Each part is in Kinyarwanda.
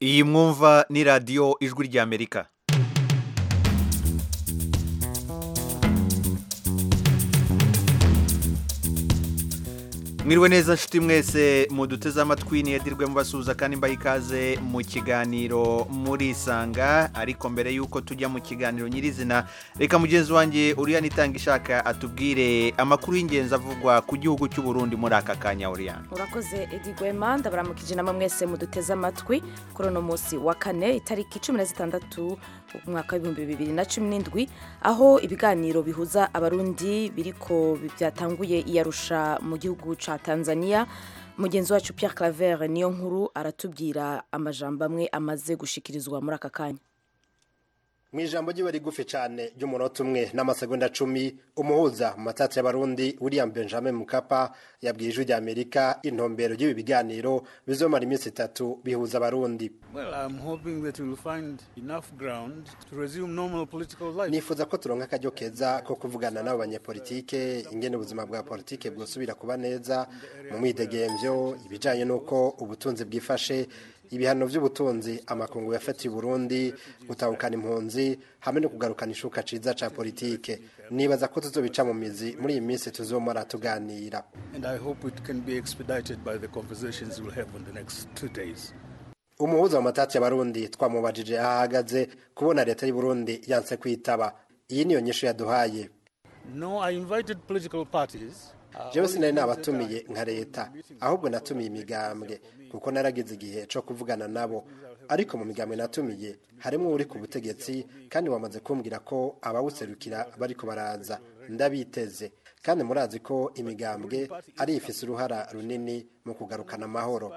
iyi mwumva ni radiyo ijwi ry'amerika mwiriwe neza nshuti mwese muduteze amatwi ntiyadirwe mubasuhuza kandi mbaha ikaze mu kiganiro murisanga ariko mbere y'uko tujya mu kiganiro nyirizina reka mugenzi wanjye uriyana itanga ishaka atubwire amakuru y'ingenzi avugwa ku gihugu cy'u Burundi muri aka kanya uriyana urakoze edigwema ndabaramukije namwe mwese muduteze amatwi kuri uno munsi wa kane itariki cumi na zitandatu umwaka w'ibihumbi bibiri na cumi n'indwi aho ibiganiro bihuza abarundi biriko byatanguye iyarusha mu gihugu cya tanzania mugenzi wacu Pierre Claver niyo nkuru aratubwira amajambo amwe amaze gushikirizwa muri aka kanya mu ijambo ryiwe rigufi cyane ry'umunota umwe n'amasegonda cumi umuhuza mu matatsi y'abarundi william benjamin mukapa yabwiye ijwi ry'amerika intumbero ry'ibi biganiro bizomara iminsi itatu bihuza abarundi nifuza ko turonka akaryo keza ko kuvugana n'abo banyepolitike ingene ubuzima bwa politike bwosubira kuba neza mu mwidegemvyo ibijanye n'uko ubutunzi bwifashe ibihano by'ubutunzi amakungu yafatiye Burundi gutahukana impunzi hamwe no kugarukana ishuka ciza ca politike nibaza ko tuzobica mu mizi muri iyi minsi tuzomara tuganira umuhuza mu matatsi y'abarundi twamubajije aho ahagaze kubona leta y'u Burundi yanse kwitaba iyi niyo nyishu yaduhaye No, I invited political parties. jewe sinari nabatumiye nka leta ahubwo natumiye imigambwe kuko naragize igihe cyo kuvugana nabo ariko mu migambwe natumiye harimo uri ku butegetsi kandi wamaze kumbwira ko abawuserukira bariko baraza ndabiteze kandi murazi ko imigambwe ari ifise uruhara runini mu kugarukana amahoro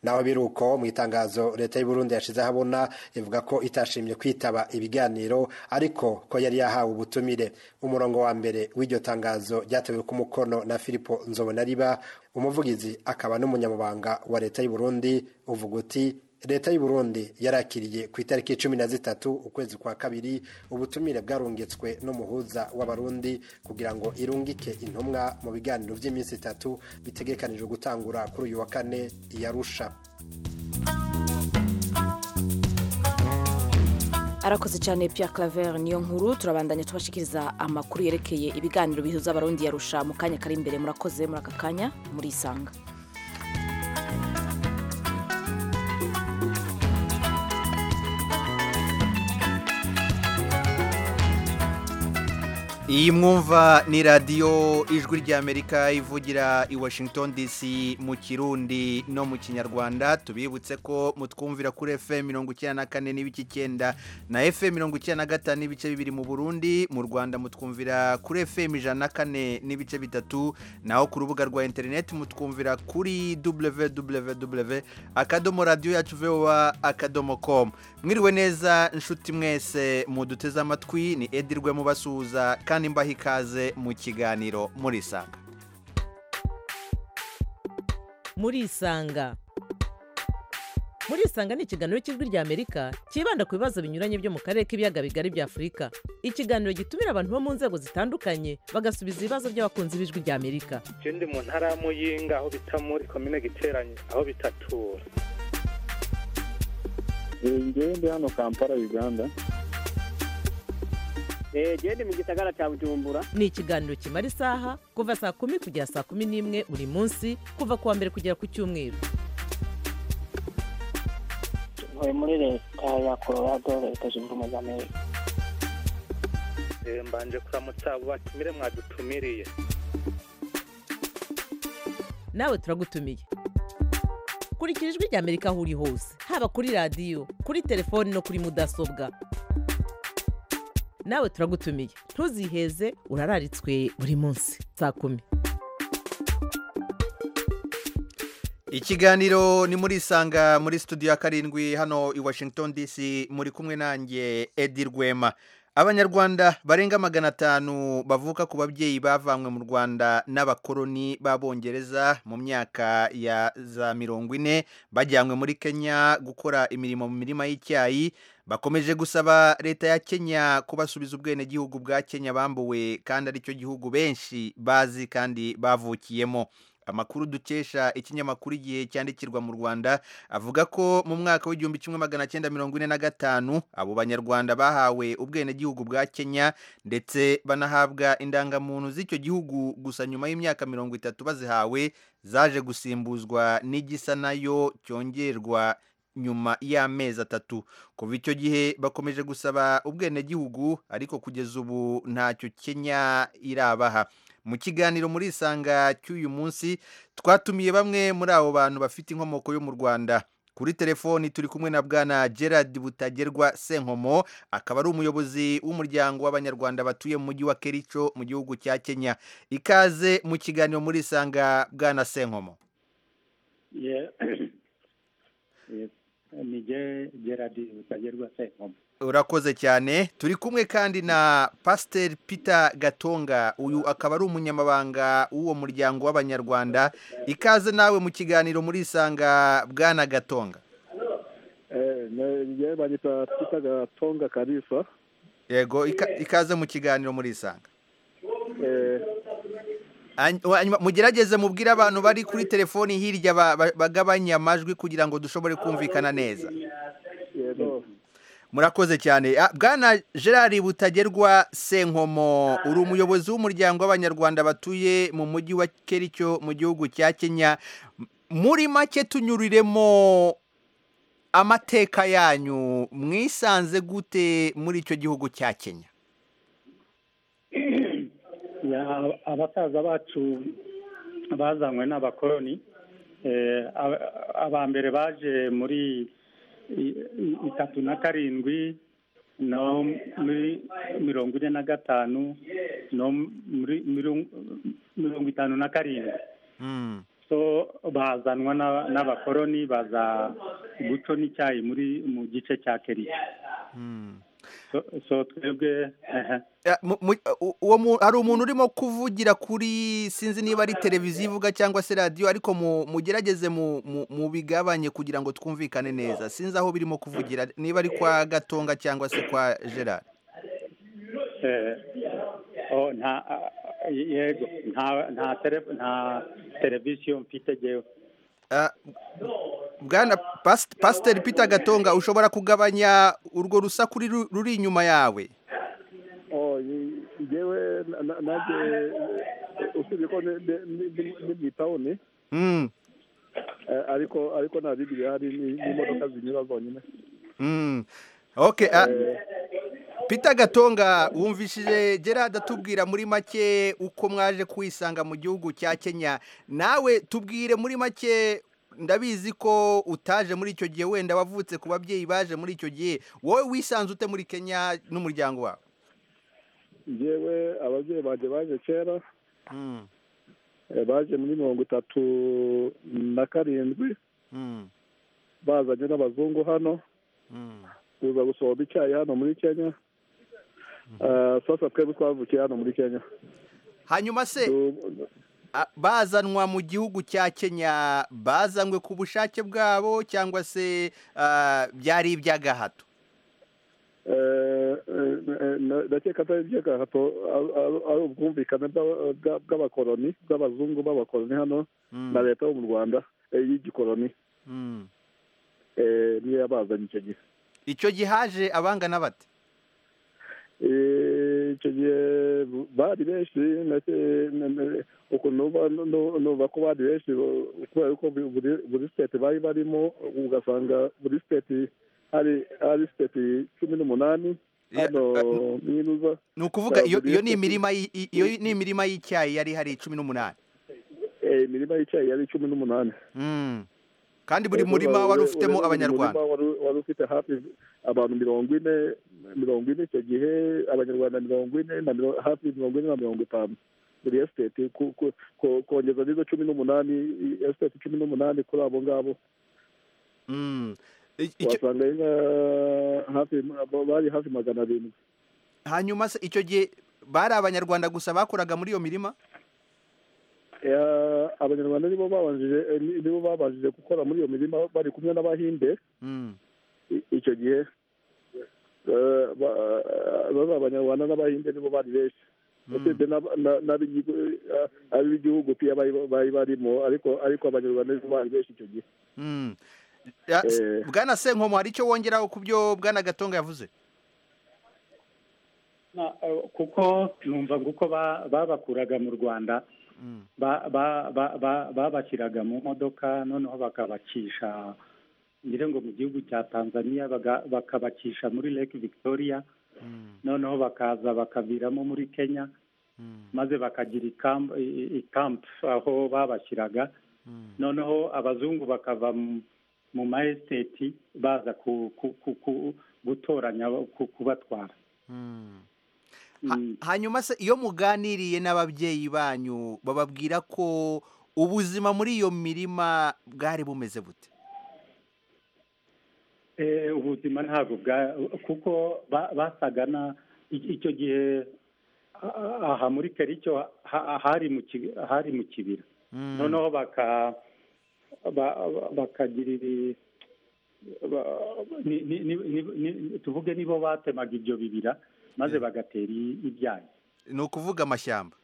naho biruko mu itangazo leta y'u Burundi yashize ahabona ivuga ko itashimye kwitaba ibiganiro ariko ko yari yahawe ubutumire umurongo wa mbere w'iryo tangazo ryatewe ku mukono na Filipo Nzobonariba umuvugizi akaba n'umunyamabanga wa leta y'u Burundi uvuga uti leta y'u Burundi yarakiriye ku itariki cumi na zitatu ukwezi kwa kabiri ubutumire bwarungitswe n'umuhuza w'abarundi kugira ngo irungike intumwa mu biganiro by'iminsi itatu bitegekanijwe gutangura kuri uyu wa kane iyarusha arakoze cyane Pierre Claver niyo nkuru turabandanya tubashikiriza amakuru yerekeye ibiganiro bihuza abarundi yarusha mu kanya kari imbere murakoze muri aka kanya murisanga iyi mwumva ni radiyo ijwi ry'amerika ivugira i washington dc mu kirundi no mu kinyarwanda tubibutse ko mutwumvira kuri fm mirongo icyenda na kane n'ibice icyenda na fm mirongo icyenda na gatanu n'ibice bibiri mu burundi mu rwanda mutwumvira kuri fm ijana na kane n'ibice bitatu naho ku rubuga rwa interineti mutwumvira kuri www akadomo radiyo yacu vowa akadomo komu mwiriwe neza inshuti mwese muduteze amatwi ni edirwe mubasuhuza kandi mbaha ikaze mu kiganiro murisanga murisanga murisanga ni ikiganiro cy'ijwi ry'amerika cyibanda ku bibazo binyuranye byo mu karere k'ibiyaga bigari bya afurika ikiganiro gitumira abantu bo mu nzego zitandukanye bagasubiza ibibazo by'abakunzi b'ijwi ry'amerika je ndi mu ntara ya muyinga aho bita muri komine giteranye aho bitatura ngewe ndi hano kampala uganda genda mu gisagara cya bujumbura ni ikiganiro kimara isaha kuva saa kumi kugera saa kumi n'imwe buri munsi kuva ku wa mbere kugera ku cyumweru ntuye muri leta ya colorado leta zunze ubumwe za amerika mbanje kuramutsa abo batumire mwadutumiriye nawe turagutumiye kurikira ijwi ry'amerika aho uri hose haba kuri radiyo kuri telefoni no kuri mudasobwa nawe turagutumiye ntuziheze urararitswe buri munsi saa kumi ikiganiro ni muri isanga muri studio ya karindwi hano i washington dc muri kumwe nanjye edi rwema abanyarwanda barenga magana atanu bavuka ku babyeyi bavanywe mu rwanda n'abakoloni b'abongereza mu myaka ya za mirongo ine bajyanywe muri kenya gukora imirimo mu mirima y'icyayi bakomeje gusaba leta ya kenya kubasubiza ubwenegihugu bwa kenya bambuwe kandi aricyo gihugu benshi bazi kandi bavukiyemo amakuru dukesha ikinyamakuru igihe cyandikirwa mu rwanda avuga ko mu mwaka w'igihumbi kimwe magana cyenda mirongo ine na gatanu abo banyarwanda bahawe ubwenegihugu bwa kenya ndetse banahabwa indangamuntu z'icyo gihugu gusa nyuma y'imyaka mirongo itatu bazihawe zaje gusimbuzwa n'igisa nayo cyongerwa nyuma y'amezi atatu kuva icyo gihe bakomeje gusaba ubwenegihugu ariko kugeza ubu ntacyo kenya irabaha mu kiganiro muri isanga cy'uyu munsi twatumiye bamwe muri abo bantu bafite inkomoko yo mu rwanda kuri telefoni turi kumwe na bwana gerard butagerwa senkomo akaba ari umuyobozi w'umuryango w'abanyarwanda batuye mu mujyi wa kerico mu gihugu cya kenya ikaze mu kiganiro muri isanga bwana senkomo Yeah. Yes. ni je gerard utagerwa senkomo urakoze cyane turi kumwe kandi na pasiteri Peter gatonga uyu akaba ari umunyamabanga w'uwo muryango w'abanyarwanda ikaze nawe mu kiganiro muri isanga bwana gatonga Eh, ne- je banyita pita gatonga karisa yego ika- ikaze mu kiganiro muri isanga Eh, Hany- hanyuma mugerageze mubwire abantu bari kuri telefoni hirya ba- ba- bagabanye amajwi kugira ngo dushobore kumvikana neza yego murakoze cyane Ah, bwana gerard butagerwa senkomo uri umuyobozi w'umuryango w'abanyarwanda batuye mu mujyi wa kericyo mu gihugu cya kenya M- muri make tunyuriremo amateka yanyu mwisanze gute muri icyo gihugu cya kenya Ya- abasaza bacu bazanywe n'abakoroni Eh, aba- aba mbere baje muri i- i- itatu na karindwi no muri mirongo ine na gatanu no muri mirongo- mirongo itanu na karindwi Mm, so bazanwa n'aba- n'abakoroni baza guco n'icyayi muri mu gice cya keriya mm. so, so twebwe ehe. Ah, mu- mu- u- uwo mu- hari umuntu urimo kuvugira kuri sinzi niba ari televiziyo ivuga cyangwa se radiyo ariko mu- mugerageze mu- mu- mubigabanye kugira ngo twumvikane neza sinzi aho birimo kuvugira niba ari kwa gatonga cyangwa se kwa gerard Eh, oh, nta ah, yego nta nta tele- nta televiziyo mfite jewe Ah, bwana Pas- pasiteri peter gatonga ushobora kugabanya urwo rusaku ruri- ruri inyuma yawe jewe nanjye usibye ko ni mu itawuni Mm, ariko ariko nta bindi bihari n'imodoka zinyura zonyine mm. Okay, ah, Peter Gatonga wumvishije Gerard atubwira muri make uko mwaje kwisanga mu gihugu cya Kenya nawe tubwire muri make ndabizi ko utaje muri icyo gihe wenda wavutse ku babyeyi baje muri icyo gihe wowe wisanze ute muri Kenya n'umuryango wawe jewe ababyeyi banjye baje kera Eh, baje muri mirongo itatu na karindwi bazanye n'abazungu hano kuza gusoroma icyayi hano muri kenya Eh, sasa twebwe twavukiye hano muri kenya hanyuma se Du- a- bazanwa mu gihugu cya Kenya bazanywe ku bushake bwabo cyangwa se ah, byari iby'agahato eh, eh, eh, na- ndakeka atari iby'agahato ari- ari- ari ubwumvikane bw'aba- bwa- bw'abakoroni bw'abazungu b'abakoroni hano na leta yo mu rwanda eh, y'igikoroni Mm. eh, niyo yabazanye icyo gihe icyo gihe haje abangana bate Eh, icyo gihe bari benshi ndake- na- na- ukuntu numva- nu- nu- numva ko bari benshi bo- kubera ko buri- buri- buri siteti bari barimo ugasanga buri siteti hari hari siteti cumi n'umunani Ya- hano ninuza ni ukuvuga iyo Buri iyo wese ni ku- imirima y- i- iyo ni imirima y'icyayi yari hari cumi n'umunani eh, imirima y'icyayi yari cumi n'umunani Mm. kandi buri Eh, murima ureba- wari ure- ufitemo ureba buri abanyarwanda murima wari- wari ufite hafi abantu mirongo ine mirongo ine icyo gihe abanyarwanda mirongo ine na miro- hafi mirongo ine na mirongo itanu buri esiteti ku- ku- ku- kongeza n'izo cumi n'umunani i- esiteti cumi n'umunani kuri abo ngabo Mm. I- icyo- wasanga inka hafi bari hafi magana arindwi hanyuma se icyo gihe bari abanyarwanda gusa bakoraga muri iyo mirima Ya- abanyarwanda nibo babanjije eh, ni- nibo babashije gukora muri iyo mirima bari kumwe n'abahinde Mm. I- icyo gihe Eh, ba- eh, baba abanyarwanda n'abahinde nibo bari benshi usibye ab'igihugu piya bari barimo ariko ariko abanyarwanda nibo bari benshi icyo gihe bwana senkomo hari icyo wongeraho ku byo bwana gatonga yavuze kuko numva ngo uko babakuraga mu rwanda babashyiraga mu modoka noneho bakabacisha ngira ngo mu gihugu cya tanzania bakabacisha muri lake victoria noneho bakaza bakaviramo muri kenya maze bakagira ikampu aho babashyiraga noneho abazungu bakava mu ma esiteti baza gutoranya kubatwara hanyuma se iyo muganiriye n'ababyeyi banyu bababwira ko ubuzima muri iyo mirima bwari bumeze bute ubuzima ntabwo kuko basaga icyo gihe aha muri kericyo hari mu kibira noneho bakagira tuvuge nibo batemaga ibyo bibira maze bagatera ibyayi ni ukuvuga amashyamba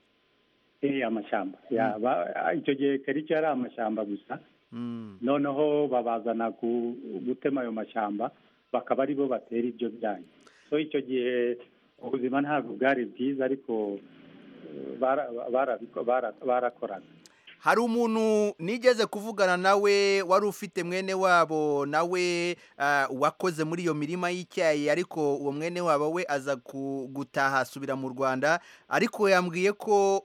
eh amashyamba icyo gihe kericyo yari amashyamba gusa noneho babazana gutema ayo mashyamba bakaba aribo batera ibyo byayi so icyo gihe ubuzima ntabwo bwari bwiza ariko barakoraga hari umuntu nigeze kuvugana nawe wari ufite mwene wabo nawe wakoze muri iyo mirima y'icyayi ariko uwo mwene wabo we aza gutaha asubira mu rwanda ariko yambwiye ko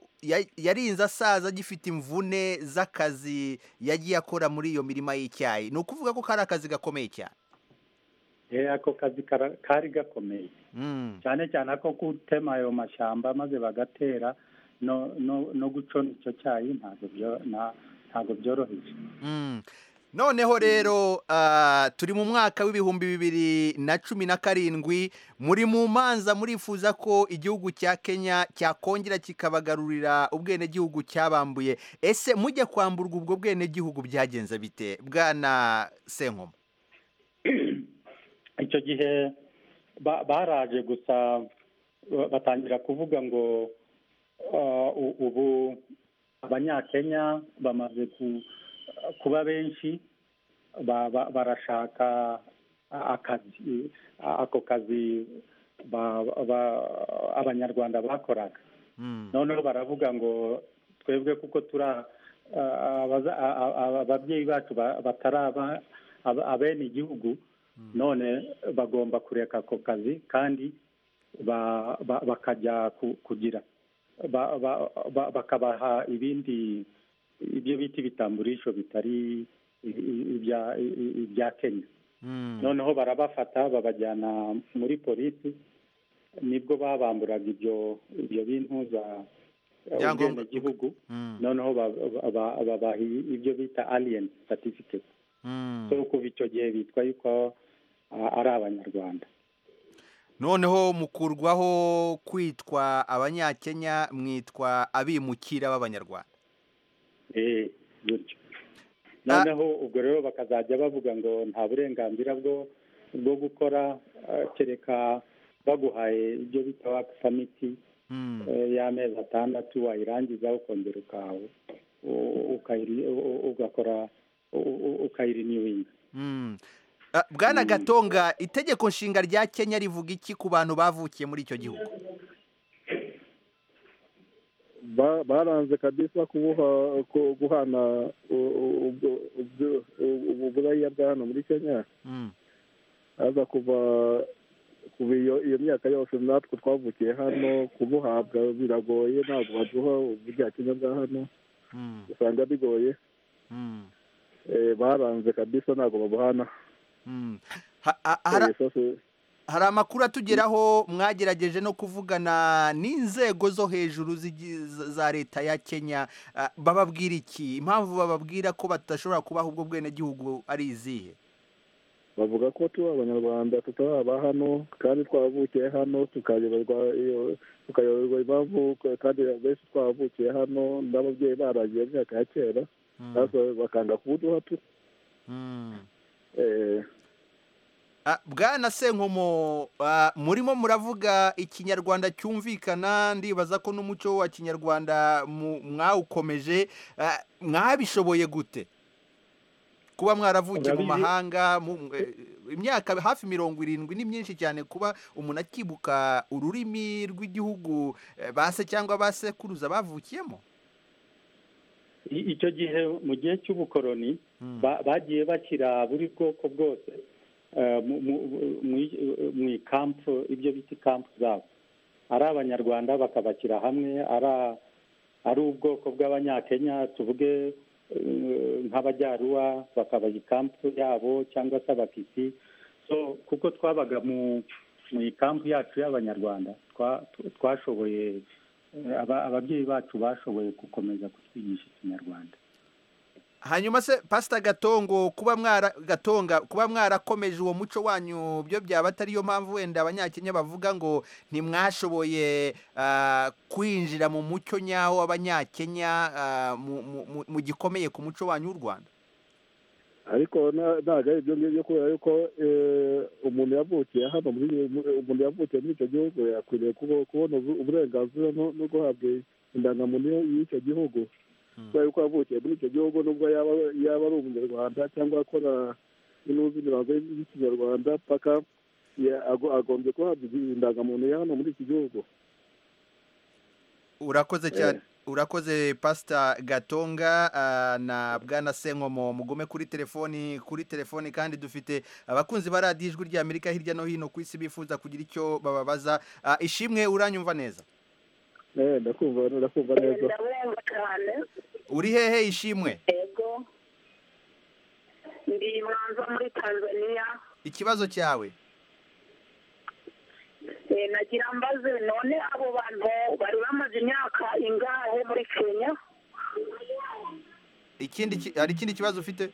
yarinze asaza agifite imvune z'akazi yagiye akora muri iyo mirima y'icyayi ni ukuvuga ko kari akazi gakomeye cyane ako kazi kari gakomeye cyane cyane ako gutema ayo mashyamba maze bagatera no gucona icyo cyayi ntabwo byoroheje noneho rero turi mu mwaka w'ibihumbi bibiri na cumi na karindwi muri mu manza murifuza ko igihugu cya kenya cyakongera kikabagarurira ubwenegihugu cyabambuye ese mujya kwamburwa ubwo bwenegihugu byagenze bite bwana senkoma icyo gihe baraje gusa batangira kuvuga ngo ubu abanyakenya bamaze kuba benshi barashaka akazi ako kazi abanyarwanda bakoraga noneho baravuga ngo twebwe kuko turi ababyeyi bacu batari abene igihugu none bagomba kureka ako kazi kandi bakajya kugira bakabaha ibindi ibyo bita ibitamburisho bitari ibya kenya noneho barabafata babajyana muri polisi nibwo babamburaga ibyo ibyo bintu za ubwenegihugu noneho babaha ibyo bita aliyeni satifiketi so kuva icyo gihe bitwa yuko ari abanyarwanda noneho mukurwaho kwitwa abanyakenya mwitwa abimukira b'abanyarwanda gutyo noneho ubwo rero bakazajya bavuga ngo nta burenganzira bwo bwo gukora kereka baguhaye ibyo bita waka samiti y'amezi atandatu wayirangiza ukongera ukawe ugakora ukayiriniwinga bwana gatonga itegeko nshinga rya kenya rivuga iki ku bantu bavukiye muri icyo gihugu baranze kabisa guhana uburaya bwa hano muri kenya aza kuva iyo myaka yose natwe twavukiye hano kubuhabwa biragoye ntabwo baduha ubujya kenya bwa hano usanga bigoye baranze kabisa ntabwo babuhana hari amakuru atugeraho mwagerageje no kuvugana n'inzego zo hejuru za leta ya kenya bababwira iki impamvu bababwira ko badashobora kubaha ubwo bwenegihugu ari izihe bavuga ko tuba abanyarwanda tutaba hano kandi twavukiye hano tukayoberwa impamvu kandi benshi twavukiye hano n'ababyeyi barangiye imyaka ya kera bakanga kubuduha tu bwana senkomo murimo muravuga ikinyarwanda cyumvikana ndibaza ko n'umuco wa kinyarwanda mwawukomeje mwabishoboye gute kuba mwaravukiye mu mahanga imyaka hafi mirongo irindwi ni myinshi cyane kuba umuntu akibuka ururimi rw'igihugu base cyangwa basekuruza bavukiyemo icyo gihe mu gihe cy'ubukoroni bagiye bashyira buri bwoko bwose mu ikampu ibyo bita ikampu zabo ari abanyarwanda bakabashyira hamwe ari ubwoko bw'abanyakenya tuvuge nk'abajyaruwa bakaba ikampu yabo cyangwa se abakisi kuko twabaga mu ikampu yacu y'abanyarwanda twashoboye ababyeyi bacu bashoboye gukomeza kutwigisha ikinyarwanda hanyuma se pasita gatongo kuba mwara gatonga kuba mwarakomeje uwo muco wanyu byo byaba atariyo mpamvu wenda abanyakenya bavuga ngo ntimwashoboye kwinjira mu muco nyawo w'abanyakenya mu gikomeye ku muco wanyu w'u rwanda ariko ntabwo ari ibyo ngibyo kubera yuko umuntu yavukiye hano umuntu yavukiye muri icyo gihugu yakwiriye kubona uburenganzira no guhabwa indangamuntu y'icyo gihugu kubera yuko yavukiye muri icyo gihugu nubwo yaba ari umunyarwanda cyangwa akora inuzi imirongo y'ikinyarwanda paka agombye guhabwa indangamuntu ya hano muri iki gihugu urakoze cyane urakoze pasita gatonga na bwana senkomo mugume kuri telefoni kuri telefoni kandi dufite abakunzi ba radiyo ijwi rya amerika hirya no hino ku isi bifuza kugira icyo bababaza ishimwe uranyumva neza ndakumva neza uri hehe ishimwe yego ndi imanza muri tanzania ikibazo cyawe nagira mbaze none abo bantu bari bamaze imyaka ingahe muri kenya ikindi hari ikindi kibazo ufite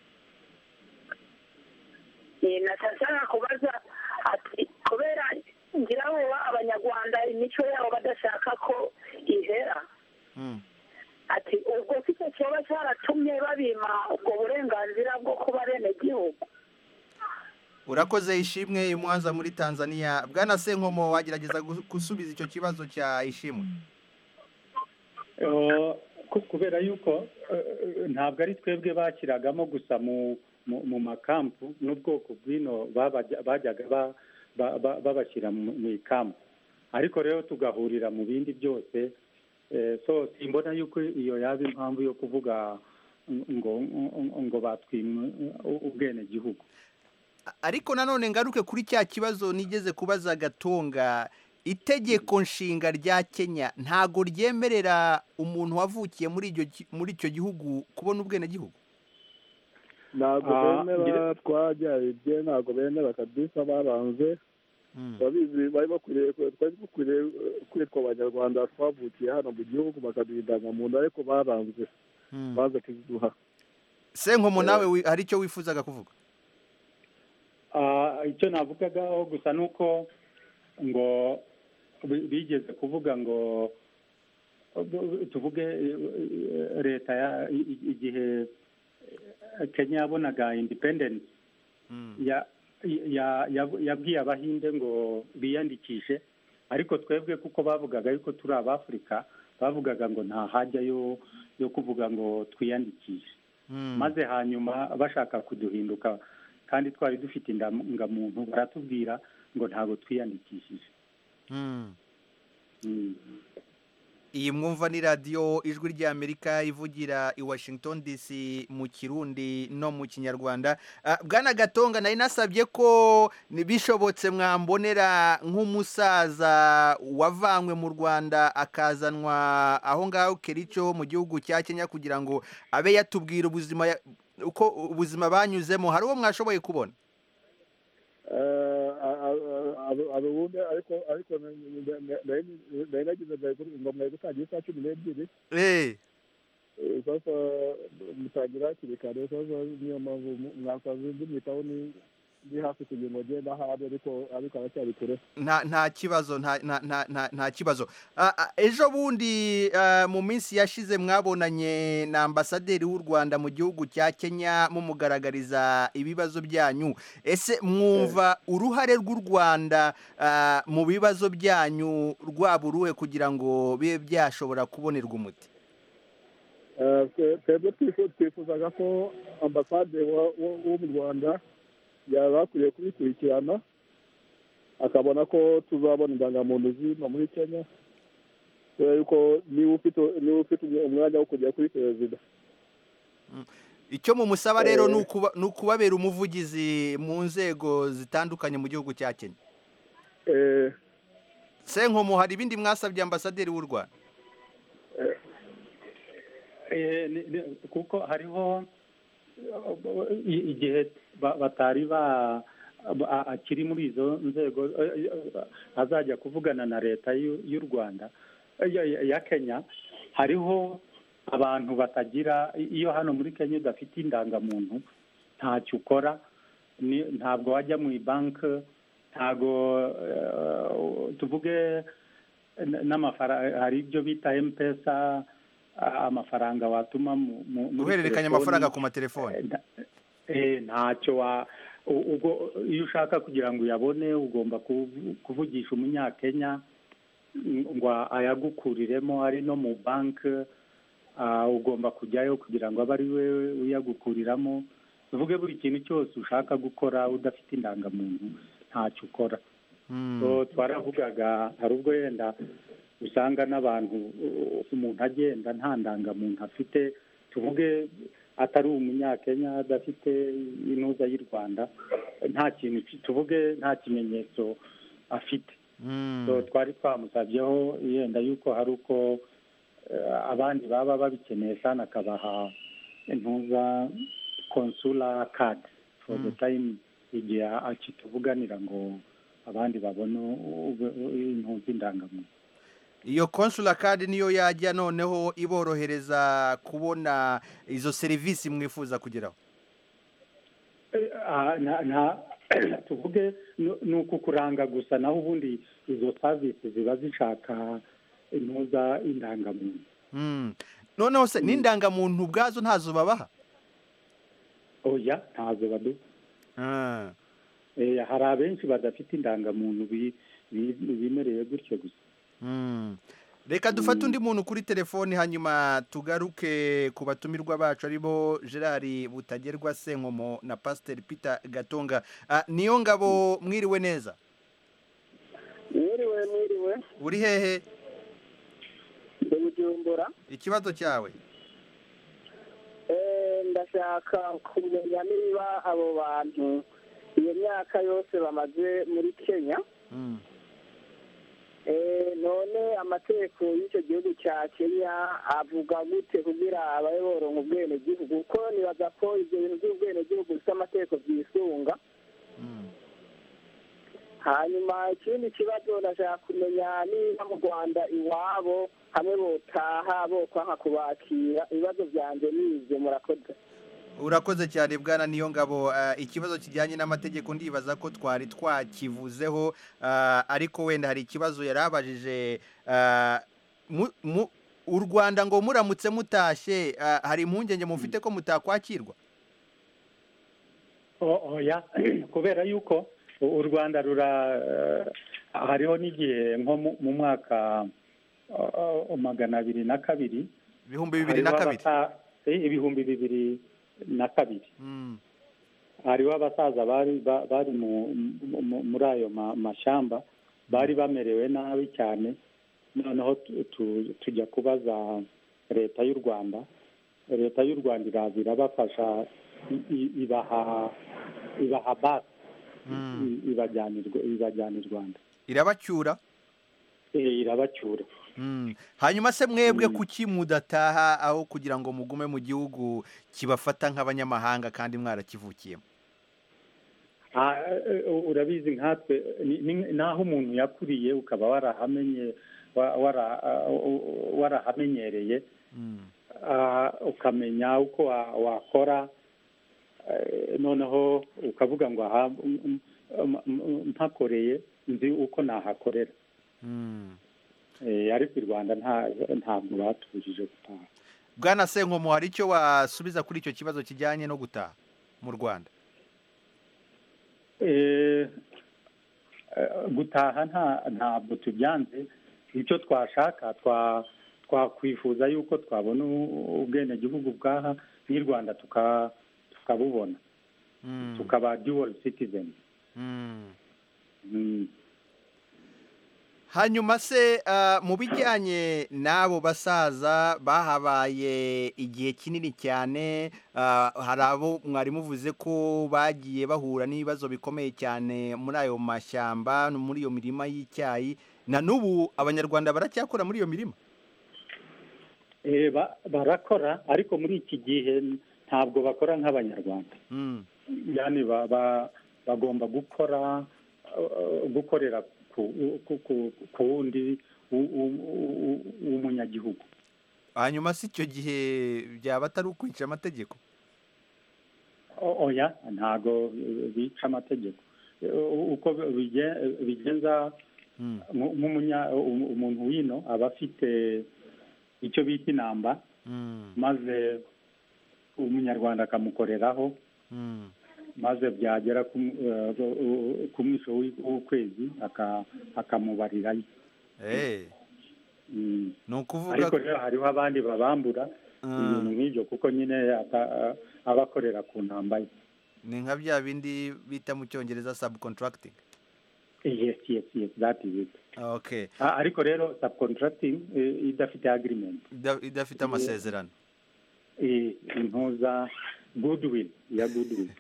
nashaka kubaza ati kubera ngira ngo abanyarwanda imico yabo badashaka ko ihera ati ubwo kicyo kiba cyaratumye babima ubwo burenganzira bwo kuba abenegihugu urakoze ishimwe imwanza muri tanzania bwana senkomo wagerageza gusubiza icyo kibazo cya ishimwe kubera yuko ntabwo ari twebwe bashyiragamo gusa mu makampu n'ubwoko bw'ino bajyaga babashyira mu ikampu ariko rero tugahurira mu bindi byose simbona yuko iyo yaba impamvu yo kuvuga ngo ngo batwimwe ubwenegihugu ariko nanone ngaruke kuri cya kibazo nigeze kubaza gatunga itegeko nshinga rya kenya ntago ryemerera umuntu wavukiye muri icyo gihugu kubona ubwenegihugu ntabwo bemera twajyarebye ntabwo bemera kabisa baranze babizi bari bakwiriye twari dukwiriye kwitwa abanyarwanda twavukiye hano mu gihugu bakaduha indangamuntu ariko baranze baza kuziduha senkomo nawe hari icyo wifuzaga kuvuga icyo navugagaho gusa ni uko ngo bigeze kuvuga ngo tuvuge leta igihe kenya yabonaga independence yabwiye abahinde ngo biyandikishe ariko twebwe kuko bavugaga yuko turi abafurika bavugaga ngo nta hajya yo kuvuga ngo twiyandikishe maze hanyuma bashaka kuduhinduka kandi twari dufite indangamuntu baratubwira ngo ntabwo twiyandikishije iyi mwumva ni radiyo ijwi rya amerika ivugira i washington dc mu kirundi no mu kinyarwanda bwana gatonga nari nasabye ko bishobotse mwambonera nk'umusaza wavanywe mu rwanda akazanwa aho ngaho kerico mu gihugu cya kenya kugira ngo abe yatubwira ubuzima uko ubuzima banyuzemo hari uwo mwashoboye kubona ubundi ariko ariko nari nagize ngo mwari gutangira isaha cumi n'ebyiri sasa mutangira hakiri kare sasa niyo mpamvu mwasanze ndimwitaho ni hafi kugira ngo agende aho ari ariko ariko aracyari kure nta nta kibazo nta nta nta nta nta kibazo Ah, ah, ejo bundi ah, mu minsi yashize mwabonanye na ambasaderi w'u rwanda mu gihugu cya kenya mumugaragariza ibibazo byanyu ese mwumva uruhare rw'u rwanda ah, mu bibazo byanyu rwaba uruhe kugira ngo bibe byashobora kubonerwa umuti Eh, twe- twebwe twifu- twifuzaga ko ambasade wa- wo wo mu rwanda yaba akwiye kubikurikirana akabona ko tuzabona indangamuntu zino muri kenya kubera yuko niba ufite niba ufite umwe- umwanya wo kujya kuri perezida icyo mumusaba rero ni ukuba- ni ukubabera umuvugizi mu nzego zitandukanye mu gihugu cya kenya senkomo hari ibindi mwasabye ambasaderi w'u rwanda Eh, ni- ni- kuko hariho i- igihe ba- batari ba ba- akiri muri izo nzego eh, eh, azajya kuvugana na leta y'u y'u rwanda eh, ya- ya- ya kenya hariho abantu batagira iyo hano muri kenya udafite indangamuntu ntacyo ukora ni- ntabwo wajya mu ibanki ntabwo eh, tuvuge n- n'amafaranga hari ibyo bita mpesa a- amafaranga watuma mu- mu- muri guhererekanya telefoni. amafaranga ku matelefoni Eh, ntacyo wa u- ubwo iyo ushaka kugira ngo uyabone ugomba kuvu- kuvugisha umunyakenya ng- ngo ayagukuriremo ari no mu banki ah, ugomba kujyayo kugira ngo abe ari we uyagukuriramo tuvuge buri kintu cyose ushaka gukora udafite indangamuntu ntacyo ukora so twaravugaga hari ubwo yenda usanga n'abantu uh, umuntu agenda nta ndangamuntu afite tuvuge atari umunyakenya adafite inuza y'u rwanda nta kintu ki- tuvuge nta kimenyetso afite so twari twamusabyeho yenda yuko hari uko eh, abandi baba babikeneye sana akabaha intuza konsula kadi for the time igihe akituvuganira ngo abandi babone ube- intuza indangamuntu iyo konsula kandi niyo yajya noneho iborohereza kubona izo serivisi mwifuza kugeraho Ah, nta- nta- tuvuge ni- ni ukukuranga gusa naho ubundi izo savisi ziba zishaka intuza indangamuntu Mm. noneho se n'indangamuntu ubwazo ntazo babaha oya ntazo badu Ah. Eh, hari abenshi badafite indangamuntu bi- bi- bimereye gutyo gusa Mm. reka dufate undi muntu kuri telefoni hanyuma tugaruke ku batumirwa bacu aribo gerard butagerwa senkomo na pasiteri peter gatunga Ah, niyo ngabo mwiriwe neza mwiriwe mwiriwe uri hehe ndi bujumbura ikibazo cyawe Eh, ndashaka kumenya niba abo bantu iyo myaka yose bamaze muri kenya Mm. Eh, none amategeko y'icyo gihugu cya kenya avuga gute kugira abayobora mu bwenegihugu kuko nibaza ko ibyo bintu by'ubwenegihugu bifite amategeko byisunga hanyuma ikindi kibazo ndashaka kumenya niba mu rwanda iwabo hamwe botaha bokwanga kubakira ibibazo byanjye ni ibyo murakoze urakoze cyane bwana niyo ngabo ah, ikibazo kijyanye n'amategeko ndibaza ko twari twakivuzeho ah, ariko wenda hari ikibazo yari abajije ah, mu- mu- u rwanda ngo muramutse mutashye ah, hari impungenge mufite ko mutakwakirwa O- oya kubera yuko u u rwanda rura eh, hariho n'igihe nko mu- mu mwaka eh, eh, magana abiri na kabiri ibihumbi bibiri na hariho kabiri abata- eh, ibihumbi bibiri na kabiri Mm. hariho abasaza bari ba- bari mu- mu- mu- muri ayo ma- mashamba bari bamerewe nabi cyane noneho tu- tu- tujya kubaza leta y'u rwanda leta y'u rwanda iraza irabafasha i- i- ibaha ibaha basi i- ibajyana i Rw- ibajyana i rwanda irabacyura Eh, irabacyura Mm. hanyuma se mwebwe kuki mudataha aho kugira ngo mugume mu gihugu kibafata nk'abanyamahanga kandi mwarakivukiyemo Ah, eh, urabizi nkatwe ni- ni- naho umuntu yakuriye ukaba warahamenye wa- wara- ah, u- u- warahamenyereye Mm. ah, ukamenya uko wa- wakora noneho ukavuga ngo aha mpakoreye nzi uko nahakorera ariko i rwanda ntabwo batubujije gutaha bwana senkomo hari icyo wasubiza kuri icyo kibazo kijyanye no gutaha mu rwanda gutaha ntabwo tubyanze icyo twashaka twakwifuza yuko twabona ubwenegihugu bwaha n'i rwanda tukabubona tukaba duwari sitizeni hanyuma se mu bijyanye n'abo basaza bahabaye igihe kinini cyane hari abo mwarimu uvuze ko bagiye bahura n'ibibazo bikomeye cyane muri ayo mashyamba muri iyo mirima y'icyayi na n'ubu abanyarwanda baracyakora muri iyo mirima barakora ariko muri iki gihe ntabwo bakora nk'abanyarwanda bagomba gukora gukorera ku wundi w'umunyagihugu hanyuma si icyo gihe byaba atari ukwica amategeko oya ntabwo bica amategeko uko bigenza umuntu wino aba afite icyo bita inamba maze umunyarwanda akamukoreraho maze byagera ku mwisho w'ukwezi akamubarirayo ariko rero hariho abandi babambura ibintu nk'ibyo kuko nyine aba akorera ku ntambaye ni nka bya bindi bita mu cyongereza sabu kontarakitingi yesi yesi yesi dati bita ariko rero sabu kontarakitingi idafite agirimenti idafite amasezerano impuza guduwini ya guduwini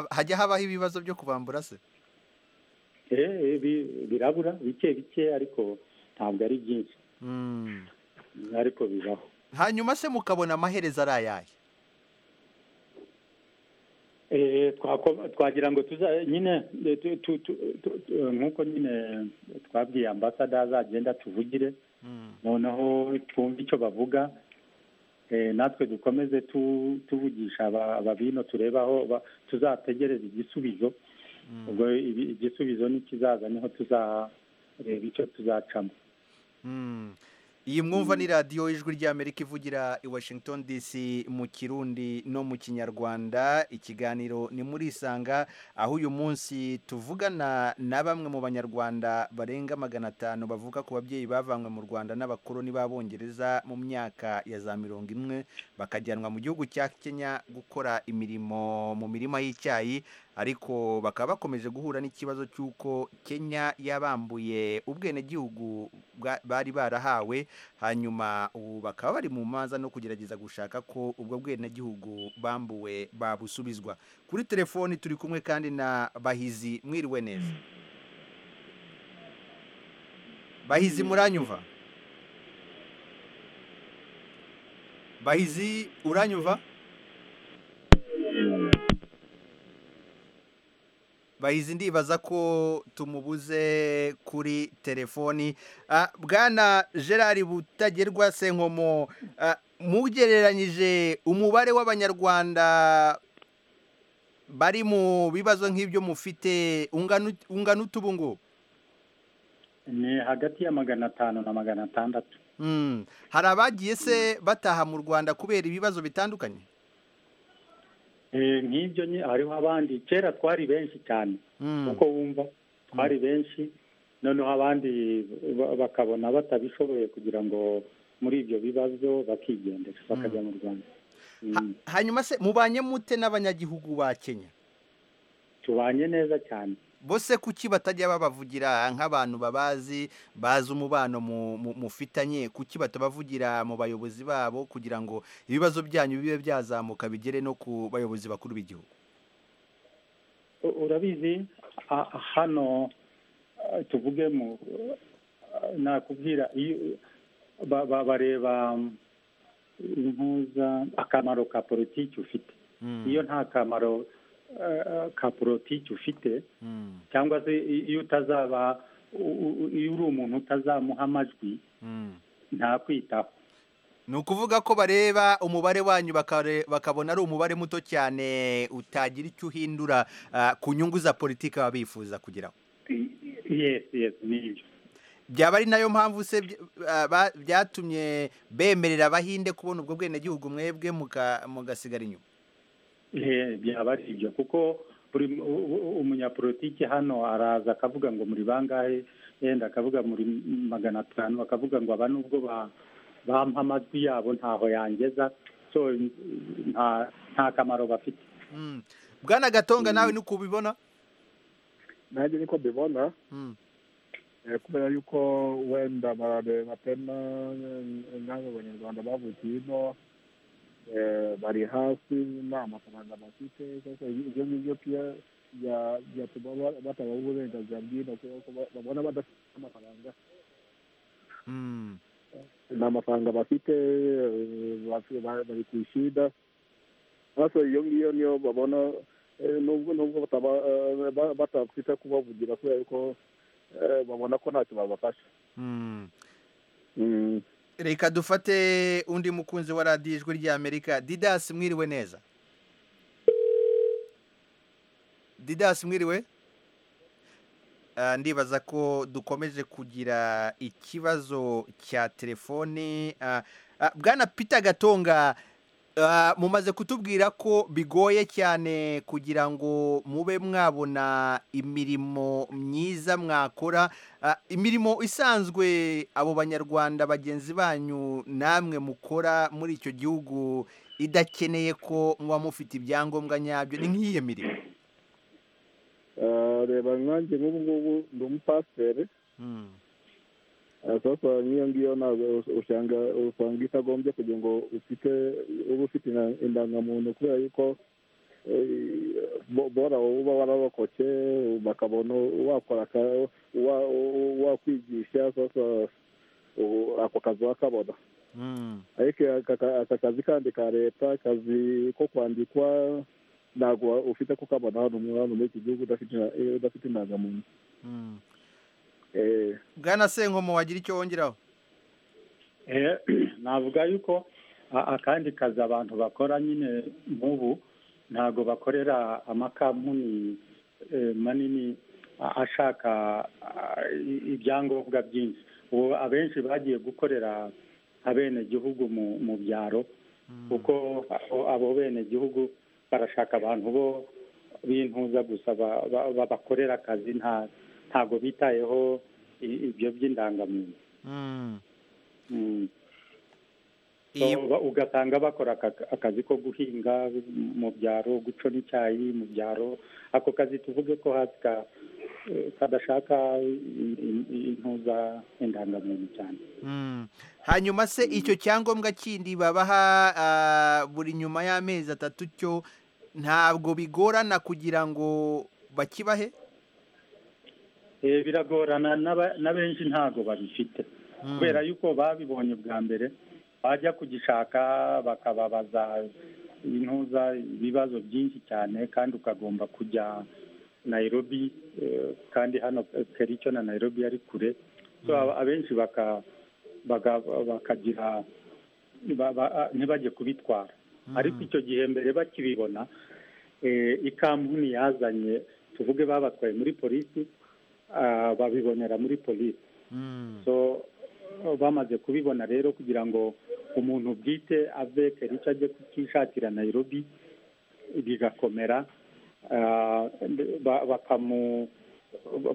hajya habaho ibibazo byo kubambura se birabura bike bike ariko ntabwo ari byinshi ariko bibaho hanyuma se mukabona amaherezo ari ayahe twagira ngo nyine nk'uko nyine twabwiye ambasada azagenda tuvugire noneho twumve icyo bavuga natwe dukomeze tuvugisha ababino turebe aho tuzategereza igisubizo ubwo igisubizo n'ikizaza niho tuzareba icyo tuzacamo iyi mwumva ni radiyo y'ijwi ry'amerika ivugira i washington dc mu kirundi no mu kinyarwanda ikiganiro ni muri isanga aho uyu munsi tuvugana na bamwe mu banyarwanda barenga magana atanu bavuka ku babyeyi bavanywe mu rwanda n'abakoloni b'abongereza mu myaka ya za mirongo imwe bakajyanwa mu gihugu cya kenya gukora imirimo mu mirima y'icyayi ariko bakaba bakomeje guhura n'ikibazo cy'uko kenya yabambuye ubwenegihugu bari barahawe hanyuma ubu bakaba bari mu manza no kugerageza gushaka ko ubwo bwenegihugu bambuwe babusubizwa kuri telefoni turi kumwe kandi na bahizi mwiriwe neza bahizi muranyuva bahizi uranyuva bahizi ndibaza ko tumubuze kuri telefoni bwana gerard butagerwa senkomo mugereranyije umubare w'abanyarwanda bari mu bibazo nk'ibyo mufite ungana utu ubu ngubu ni hagati ya magana atanu na magana atandatu hari abagiye se bataha mu rwanda kubera ibibazo bitandukanye nk'ibyo hariho abandi kera twari benshi cyane uko wumva twari benshi noneho abandi bakabona batabishoboye kugira ngo muri ibyo bibazo bakigendera bakajya mu rwanda hanyuma se mubanye mute n'abanyagihugu ba kenya tubanye neza cyane bose kuki batajya babavugira nk'abantu babazi bazi umubano mufitanye kuki batabavugira mu bayobozi babo kugira ngo ibibazo byanyu bibe byazamuka bigere no ku bayobozi bakuru b'igihugu urabizi hano tuvuge nakubwira bareba impuza akamaro ka politiki ufite iyo nta kamaro ka porotike ufite cyangwa se iyo utazaba iyo uri umuntu utazamuha amajwi ntakwitaho ni ukuvuga ko bareba umubare wanyu bakare- bakabona ari umubare muto cyane utagira icyo uhindura ah, ku nyungu za politiki baba bifuza kugeraho yes yes ni ibyo byaba ari nayo mpamvu se by- ah, ba- byatumye bemerera abahinde kubona ubwo bwenegihugu mwebwe muka- mugasigara inyuma Eh, byaba ari ibyo kuko buri mu- u- u- umunyapolitiki hano araza akavuga ngo muri bangahe yenda akavuga muri magana atanu akavuga ngo aba nubwo ba- bampa amajwi yabo ntaho yangeza so nta nta kamaro bafite Mm. bwana gatonga nawe ni uko ubibona nanjye niko mbibona Eh, kubera yuko wenda barareba tena nkawe abanyarwanda bavutse hino eh, bari hasi nta mafaranga bafite sasa ibyo ngibyo pia bya- byatuma ba- batabaho uburenganzira bwino kubera ko ba- babona badafite amafaranga nta mafaranga bafite eh, bafi- ba- bari ku ishida hasi iyo ngiyo niyo babona eh, nubwo nubwo bataba- eh, ba- batapfite kubavugira kubera ko eh, babona ko ntacyo babafasha Mm. reka dufate undi mukunzi wa radiyo ijwi ry'amerika didasi mwiriwe neza didasi mwiriwe Ah, ndibaza ko dukomeje kugira ikibazo cya telefoni Ah, ah, bwana peter gatonga ah, mumaze kutubwira ko bigoye cyane kugira ngo mube mwabona imirimo myiza mwakora Ah, imirimo isanzwe abo banyarwanda bagenzi banyu namwe mukora muri icyo gihugu idakeneye ko muba mufite ibyangombwa nyabyo ni nk'iyo mirimo Eh, reba nkanjye nk'ubu ngubu ndi umupasiteri Eh, sasa nk'iyo ngiyo ntabwo usanga usanga itagombye kugira ngo ufite uba ufite inda- indangamuntu kubera yuko eh, bo- bora uba wararokotse bakabona wakora aka- wa- wakwigisha sasa u- ako kazi wakabona ariko aka ka- aka kazi kandi ka leta akazi ko kwandikwa ntabwo wa- ufite kukabona hano mu- hano muri iki gihugu udafite ina- eh, udafite indangamuntu Eh, bwana senkomo wagira icyo wongeraho Eh, navuga yuko a- akandi kazi abantu bakora nyine nk'ubu ntago bakorera amakampuni eh, manini a- ashaka ah, i- ibyangombwa byinshi ubu abenshi bagiye gukorera abenegihugu mu mu byaro kuko abo- abo benegihugu barashaka abantu bo bintuza gusa ba- ba- ba- bakorera akazi nta ntago bitayeho i- ibyo by'indangamuntu Mm. So, ba- ugasanga bakora aka- akazi ko guhinga mu byaro gucona icyayi mu byaro ako kazi tuvuge ko hasi ka- eh, kadashaka in- in- intuza indangamuntu cyane hanyuma se icyo cyangombwa kindi babaha ah, buri nyuma y'amezi atatu cyo ntabwo bigorana kugira ngo bakibahe Eh, biragorana n'aba- na benshi ntago babifite kubera yuko babibonye bwa mbere bajya kugishaka bakababaza intuza ibibazo byinshi cyane kandi ukagomba kujya nayirobi kandi hano eh, kericho na nayirobi ari kure so aba- abenshi baka baga- bakagira ba- ba- ah, ntibajye kubitwara ariko icyo gihe mbere bakibibona eh, ikampuni yazanye tuvuge babatwaye muri polisi ah, babibonera muri polisi so eh, bamaze kubibona rero kugira ngo umuntu bwite ave kericho ajye kukishakira nayirobi bigakomera ah, ba- bakamu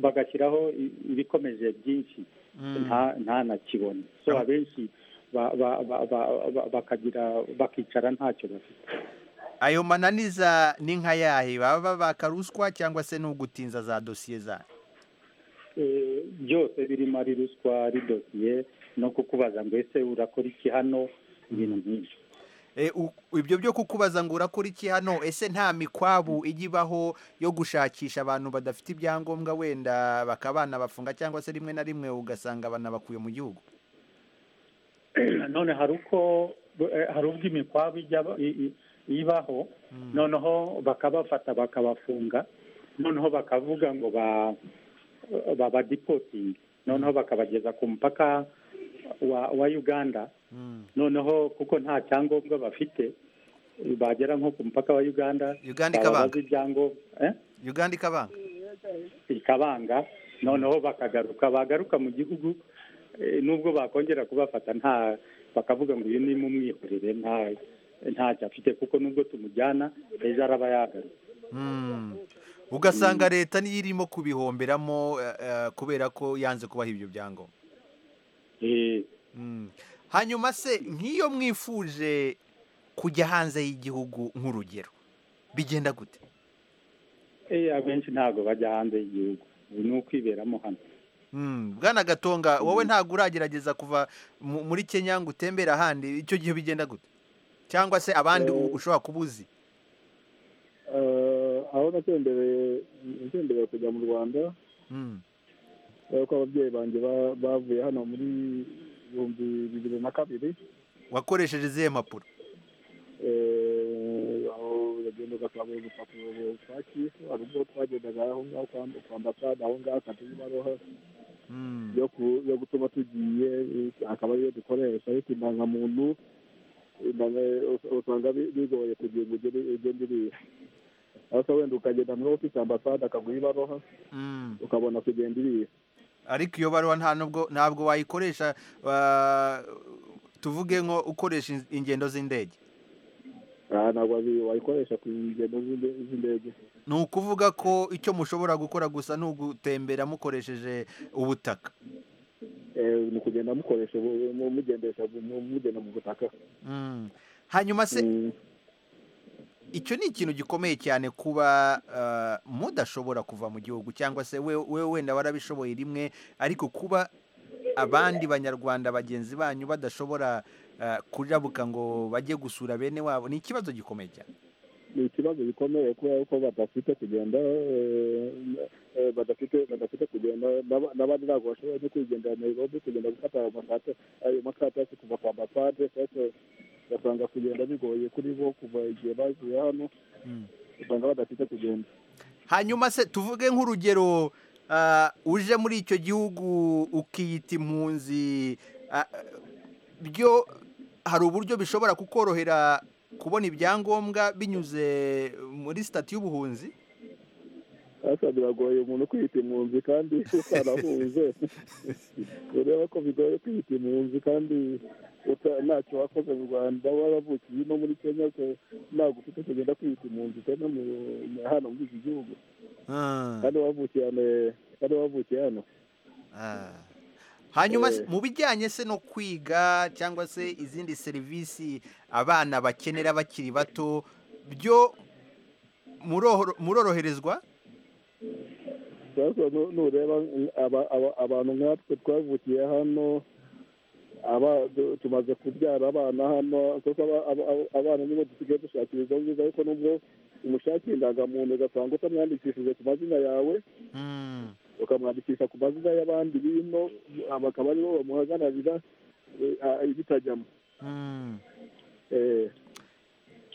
bagashyiraho i- ibikomeje byinshi nta nta na kibone so abenshi ba- ba- ba- ba- ba- bakagira bakicara ntacyo bafite ayo mananiza ni nka yahe baba babaka ruswa cyangwa se ni ugutinza za dosiye zayo Eh, byose birimo ari ruswa ari dosiye no kukubaza ngo ese urakora iki hano ibintu byinshi E, u- ibyo byo kukubaza ngo urakora iki hano ese nta mikwabu ijya ibaho yo gushakisha abantu badafite ibyangombwa wenda bakabana bafunga cyangwa se rimwe na rimwe ugasanga banabakuye mu gihugu none hari uko eh, hari ubwo imikwabu ijya i- i- ibaho noneho bakabafata bakabafunga noneho bakavuga ngo ba babadipotingi noneho bakabageza ku mupaka wa wa uganda noneho kuko nta cyangombwa bafite bagera nko ku mupaka wa uganda Uganda bababaza ikabanga. ibyangombwa eh? uganda ikabanga ikabanga noneho bakagaruka bagaruka mu gihugu eh, nubwo bakongera kubafata nta bakavuga ngo uyu ni mumwihorere nta ntacyo afite kuko nubwo tumujyana ejo araba yagaruka Mm. ugasanga leta niyo irimo kubihomberamo eh, eh, kubera ko yanze kubaha ibyo byangombwa Mm. hanyuma se nk'iyo mwifuje kujya hanze y'igihugu nk'urugero bigenda gute Eh, abenshi ntabwo bajya hanze y'igihugu ubu ni ukwiberamo hano Mm. bwana gatonga wowe ntabwo uragerageza kuva mu- muri kenya ngo utembere ahandi icyo gihe bigenda gute cyangwa se abandi u- ushobora kuba uzi Eh, aho natembereye natembereye kujya mu rwanda Mm. kubera ko ababyeyi banjye ba- bavuye hano muri ibihumbi bibiri na kabiri wakoresheje izihe mpapuro Eh, aho uragenda ugasaba urupapuro rwa kifu hari ubwo twagendaga aho ngaho kwa- kwa ambasade aho ngaho akajya ibaruha yo ku- yo gutuma tugiye eh, akaba ariyo dukoresha ariko indangamuntu indanga- us- usanga bi- bigoye kugira ngo ugere- ugende uriha ariko wenda ukagenda niba ufite ambasade akaguha ibaruha Mm. ukabona kugenda iriya ariko iyo baruwa nta nubwo ntabwo wayikoresha ah, tuvuge nko ukoresha in- ingendo z'indege aha ntabwo wazi- wayikoresha ku ngendo z'inde- z'indege ni ukuvuga ko icyo mushobora gukora gusa ni ugutembera mukoresheje ubutaka Eh, ni ukugenda mukoresha ubu- mu- mugendesha bu- mu- mugenda mu butaka Mm. hanyuma se icyo ni ikintu gikomeye cyane kuba ah, mudashobora kuva mu gihugu cyangwa se we- we wenda warabishoboye rimwe ariko kuba abandi banyarwanda bagenzi banyu badashobora ah, kurabuka ngo bajye gusura bene wabo ni ikibazo gikomeye cyane ni ikibazo gikomeye kubera ko badafite kugenda eh, eh, badafite badafite kugenda n'aba- n'abandi ntabwo bashoboye no kwigendera nairobi kugenda gufata ayo masate ayo makatasi kuva kwa ambasade ndetse ugasanga kugenda bigoye kuri bo kuva igihe bavuye hano usanga badafite kugenda hanyuma se tuvuge nk'urugero ah, uje muri icyo gihugu ukiyita impunzi ah, byo hari uburyo bishobora kukorohera kubona ibyangombwa binyuze muri sitati y'ubuhunzi asa biragoye umuntu kwita impunzi kandi utarahuze ureba ko bigoye kwita impunzi kandi uta- ntacyo wakoze mu rwanda waravukiye no muri kenya ko ntabwo ufite kugenda kwita impunzi utana mu- hano muri iki gihugu kandi wavukiye hano eh, kandi wavukiye hano Ah. hanyuma se- Eh. mu bijyanye se no kwiga cyangwa se izindi serivisi abana bakenera bakiri bato byo muroro- muroroherezwa rwose nu- nureba aba- aba- abantu nkatwe twavukiye hano aba du- tumaze kubyara abana hano kuko aba- aba- aba- abana nibo dusigaye dushakira izo ngizo ariko nubwo umushakira indangamuntu ugasanga utamwandikishije ku mazina yawe ukamwandikisha ku mazina y'abandi bino bakaba aribo bamuhagararira eh, ah, bitajyamo Eh,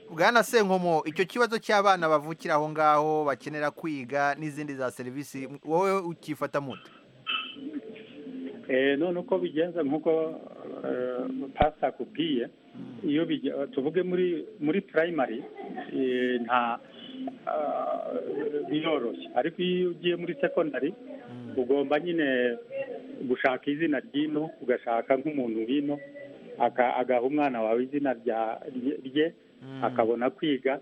bwana senkomo icyo kibazo cy'abana bavukira aho ngaho bakenera kwiga n'izindi za serivisi wowe ukifata muto Eh, none uko bigenza nk'uko eh, pasita akubwiye iyo bijya tuvuge muri muri primary eh, nta ah, biroroshye ariko iyo ugiye muri secondary ugomba nyine gushaka izina ry'ino ugashaka nk'umuntu w'ino aka- agaha umwana wawe izina rya- rye- rye akabona kwiga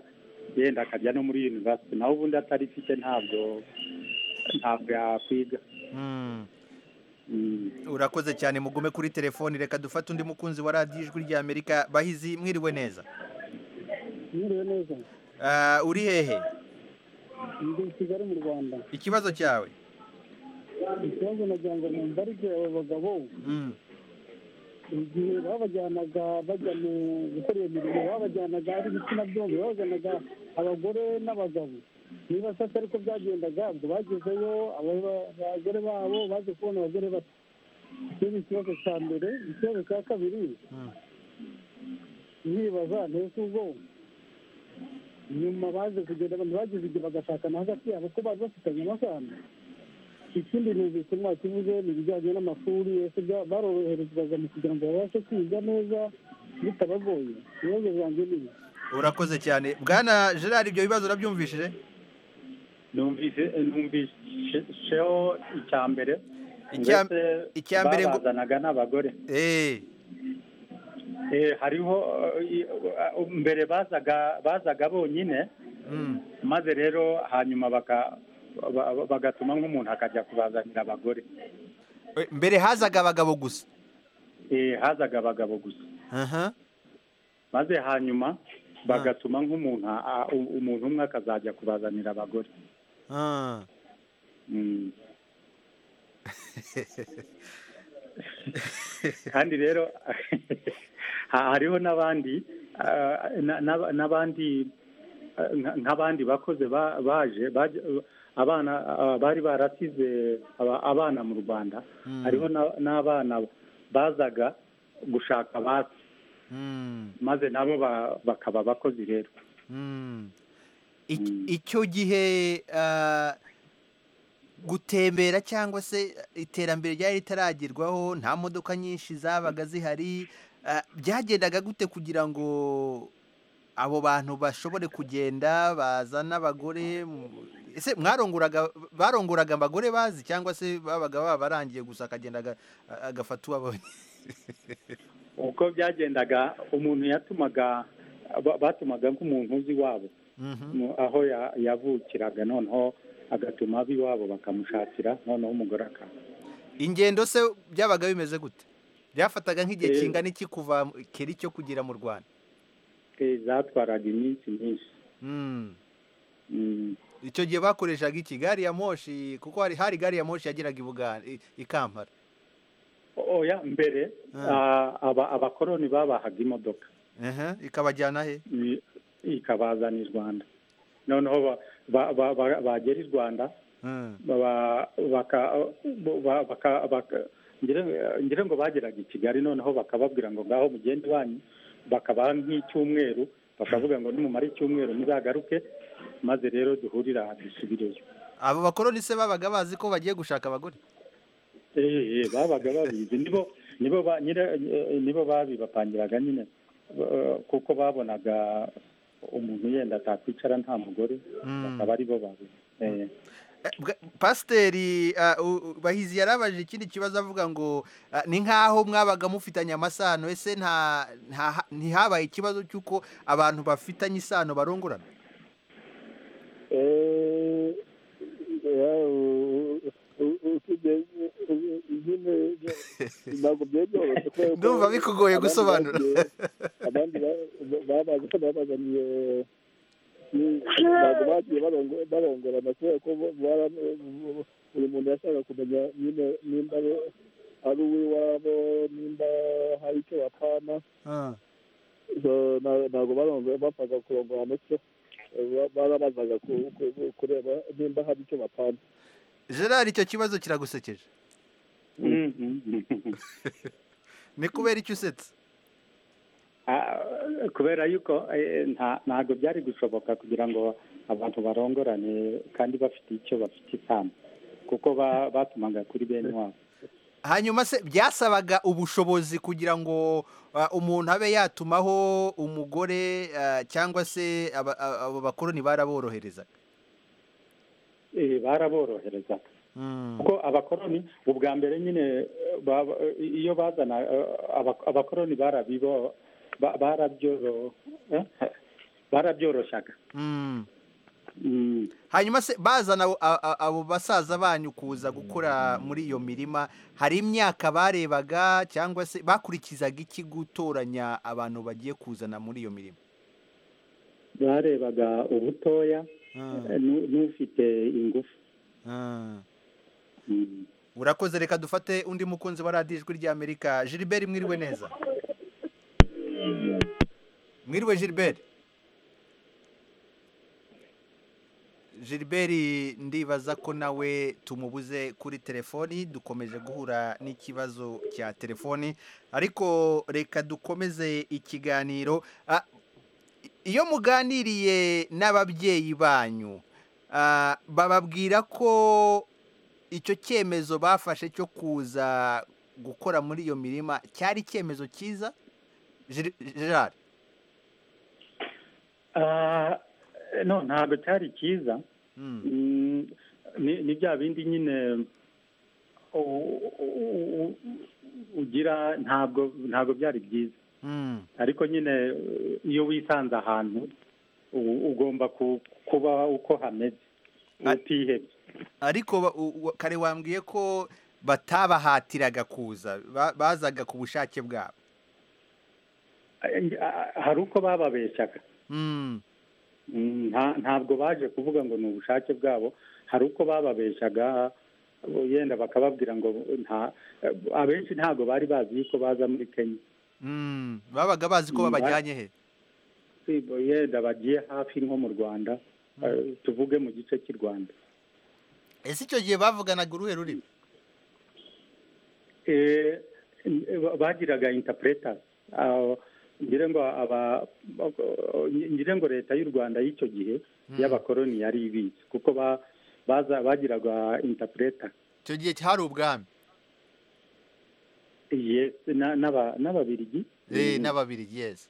yenda akajya no muri university naho ubundi atarifite ntabwo ntabwo yakwiga urakoze cyane mugume kuri telefoni reka dufate undi mukunzi wa radiyo ijwi rya amerika bahizi mwiriwe neza mwiriwe neza Ah, uri hehe ndi i kigali mu rwanda ikibazo cyawe ikibazo nagira ngo numva ari ibyo abo bagabo Mm. igihe babajyanaga bajya mu gukora iyo mirimo babajyanaga ari ibitsina byombi babajyanaga abagore n'abagabo niba se atari ko byagendaga ubwo bagezeyo aba- abagore babo baje kubona abagore bato icyo ni ikibazo cya mbere ikibazo cya kabiri nibaza ntese ubwo nyuma baje kugenda abantu bagize igihe bagashakana hagati yabo ko bari bafitanye amasano ikindi numvise mwakivuze ni ibijyanye n'amashuri ese baroroherezwaga mu kugira ngo babashe kwiga neza bitabagoye ibibazo byanjye ni ibi urakoze cyane bwana gerard ibyo bibazo urabyumvishije numvise numviseho icya mbere Icya- ndetse icya mbere ngo- babazanaga n'abagore Eh, hariho eh, i- mbere bazaga bazaga bonyine maze rero hanyuma baka- ba- ba- bagatuma nk'umuntu akajya kubazanira abagore Eh, mbere hazaga abagabo gusa Eh, hazaga abagabo gusa aha maze hanyuma bagatuma nk'umuntu a- u- umuntu umwe akazajya kubazanira abagore Ah. Mm. kandi rero ha- hariho n'abandi ah, na- na- n'abandi ah, nka- nk'abandi bakoze ba- baje baje- abana ah, bari barasize aba- abana mu rwanda Mm. hariho na- n'abana bazaga gushaka basi Mm, maze nabo ba- bakaba abakozi rero mm. I- icyo gihe ah, gutembera cyangwa se iterambere ryari ritaragerwaho nta modoka nyinshi zabaga zihari ah, byagendaga gute kugira ngo abo bantu bashobore kugenda bazana abagore mu- ese mwaronguraga baronguraga abagore bazi cyangwa se babaga babarangiye gusa akagenda aga- agafata uwabonye uko byagendaga umuntu yatumaga ba- batumaga nk'umuntu uzi iwabo mu- aho ya- yavukiraga noneho agatuma ab'iwabo bakamushakira noneho umugore akaza ingendo se byabaga bimeze gute byafataga nk'igihe Eh. kingana iki kuva mu- keri cyo kugira mu rwanda Eh, zatwaraga iminsi myinshi Mm. Mm. icyo gihe bakoreshaga iki gari ya moshi kuko hari hari gari ya moshi yageraga i Buganda- i i kampala oya mbere ah, aba- abakoroni babahaga imodoka Aha, ikabajyana he i- ikabazana i rwanda noneho ba- ba- ba- ba- bagera i rwanda Mm. baba- baka- ba- baka- baka- ngira- ngira ngo bageraga i kigali noneho bakababwira ngo ngaho mugende iwanyu bakabaha nk'icyumweru bakavuga ngo nimumara icyumweru muzagaruke maze rero duhurire aha dusubireyo abo bakoroni se babaga bazi ko bagiye gushaka abagore Eh, eh, babaga babizi nibo nibo ba- nyira- eh, nibo babibapangiraga nyine eh, kuko babonaga umuntu yenda atakwicara nta mugore Mm. bakaba aribo babi eh. pasiteri ah, u- u- bahizi yarabaje ikindi kibazo avuga ngo ah, ni nk'aho mwabaga mufitanye amasano ese nta nta- ntihabaye ikibazo cy'uko abantu bafitanye isano barongorana Eh, eh, u- u- u- ukigeze- u- nyine ntabwo byoroshye kubera ko Ndumva bikugoye abandi gusobanura. bagiye- abandi ba- ba- babazi ko babazaniye ni- ntabwo bagiye barongo- barongorana kubera ko bo- bara- buri muntu yashaka kumenya nyine nimba ari- ari uw'iwabo nimba hari icyo bapana So, na- ntabwo barongo- bapfaga kurongorana cyo barabazaga ku- ku- ku- kureba nimba hari icyo bapana gerard icyo kibazo kiragusekeje ni kubera icyo usetse Ah, kubera yuko eh, nta- ntabwo byari gushoboka kugira ngo abantu barongorane kandi bafite icyo bafite isano kuko ba- batumaga kuri bene wabo hanyuma se byasabaga ubushobozi kugira ngo ah, umuntu abe yatumaho umugore ah, cyangwa se aba- a- abo bakoroni baraboroherezaga Eh, baraboroherezaga kuko abakoroni ubwa mbere nyine eh, ba- iyo bazana eh, aba- abakoroni barabibo ba- barabyoro- eh, barabyoroshyaga Mm. Mm. hanyuma se bazana abo- a- a- abo basaza banyu kuza gukora muri iyo mirima hari imyaka barebaga cyangwa se bakurikizaga iki gutoranya abantu bagiye kuzana muri iyo mirima barebaga ubutoya eh, n'u- n'ufite ingufu Mm. urakoze reka dufate undi mukunzi wa radiyo ijwi ry'amerika gilbert mwiriwe neza mwiriwe gilbert gilbert ndibaza ko nawe tumubuze kuri telefoni dukomeje guhura n'ikibazo cya telefoni ariko reka dukomeze ikiganiro Ah, iyo muganiriye n'ababyeyi banyu ah, bababwira ko icyo cyemezo bafashe cyo kuza gukora muri iyo mirima cyari icyemezo cyiza gerard no ntabwo cyari cyiza ni bya bindi nyine ugira ntabwo ntabwo byari byiza ariko nyine iyo wisanze ahantu ugomba kuba uko hameze utihebye ariko kare wambwiye ko batabahatiraga kuza bazaga ku bushake bwabo hari uko bababeshyaga ntabwo baje kuvuga ngo ni ubushake bwabo hari uko bababeshyaga yenda bakababwira ngo abenshi ntabwo bari bazi yuko baza muri kenya babaga bazi ko babajyanye he yenda bagiye hafi nko mu rwanda tuvuge mu gice cy'i rwanda ese icyo gihe bavuganaga uruhe rurimi bagiraga intapureta ngira ngo ngira ngo leta y'u rwanda y'icyo gihe y'abakoroni yari ibizi kuko bagiraga intapureta icyo gihe hari ubwami n'ababirigi n'ababirigi yesi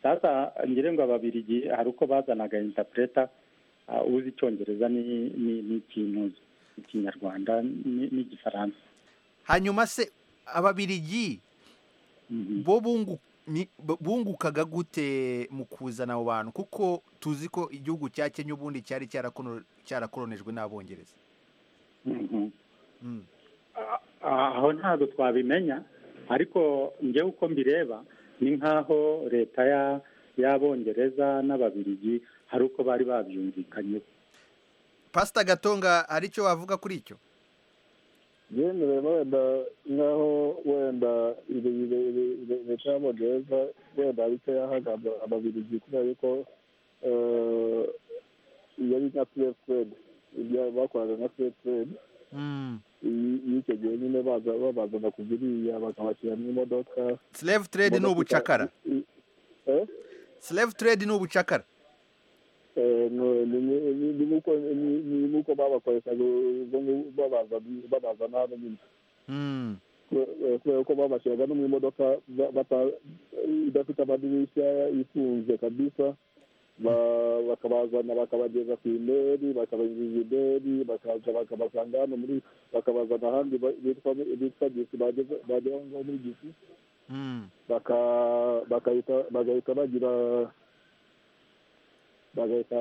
sasa ngira ngo ababirigi hari uko bazanaga intapureta uzi icyongereza n'ikintuza ikinyarwanda n'igifaransa hanyuma se ababirigi bo bungukaga gute mu kuzana abo bantu kuko tuzi ko igihugu cya kenya ubundi cyari cyarakoronejwe n'abongereza aho ntabwo twabimenya ariko njyewe uko mbireba ni nk'aho leta y'abongereza n'ababirigi hari uko bari babyumvikanyeho pasita gatonga hari icyo wavuga kuri icyo yemerewe wenda nkaho wenda leta y'abongereza wenda hari icyo yahaga ababirigi kubera yuko iyo ari nka furere furere ibyo bakoraga nka furere furere iyo icyo gihe nyine babazana ku ziriya bakabashyira mu imodoka slave trade ni ubucakara slave trade ni ubucakara ni nk'uko babakoreshaga babaza n'abo nyine kubera ko babashyiraga no mu imodoka idafite amadirishya ifunze kabisa bakabazana bakabageza ku imeri bakabageza imeri bakaza bakabasanga hano muri bakabazana ahandi bitwa gisi bagera ngaho muri gisi bagahita bagira bagahita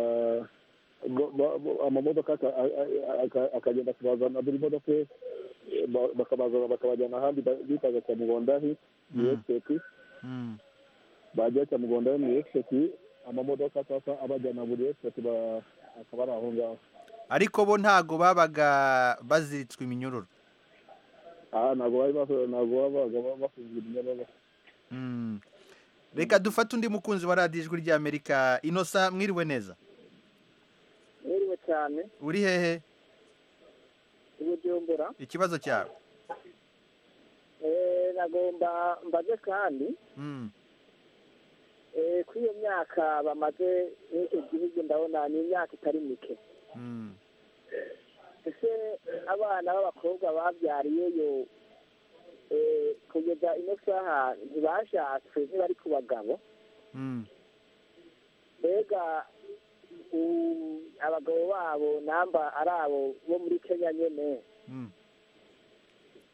amamodoka akagenda kubazana buri modoka bakabazana bakabajyana ahandi bitaga cyamugondahi mu esiteti bajya cyamugondahi mu esiteti amamodoka atasa abajyana buri esiteti akaba ari aho ngaho ariko bo ntago babaga baziritswe iminyururu aha ntabwo babaga bafunzwe iminyururu reka dufate undi mukunzi wa radiyo ijwi ry'amerika inosa mwiriwe neza mwiriwe cyane uri hehe ubujumbura ikibazo cyawe nagomba mbaze kandi kuri iyo myaka bamaze n'icyo gihugu ndabona ni imyaka itari mike ese abana b'abakobwa babyariyeyo kugeza ino saha ntibashatswe ntibari ku bagabo mbega abagabo babo namba ari abo bo muri kenya nyine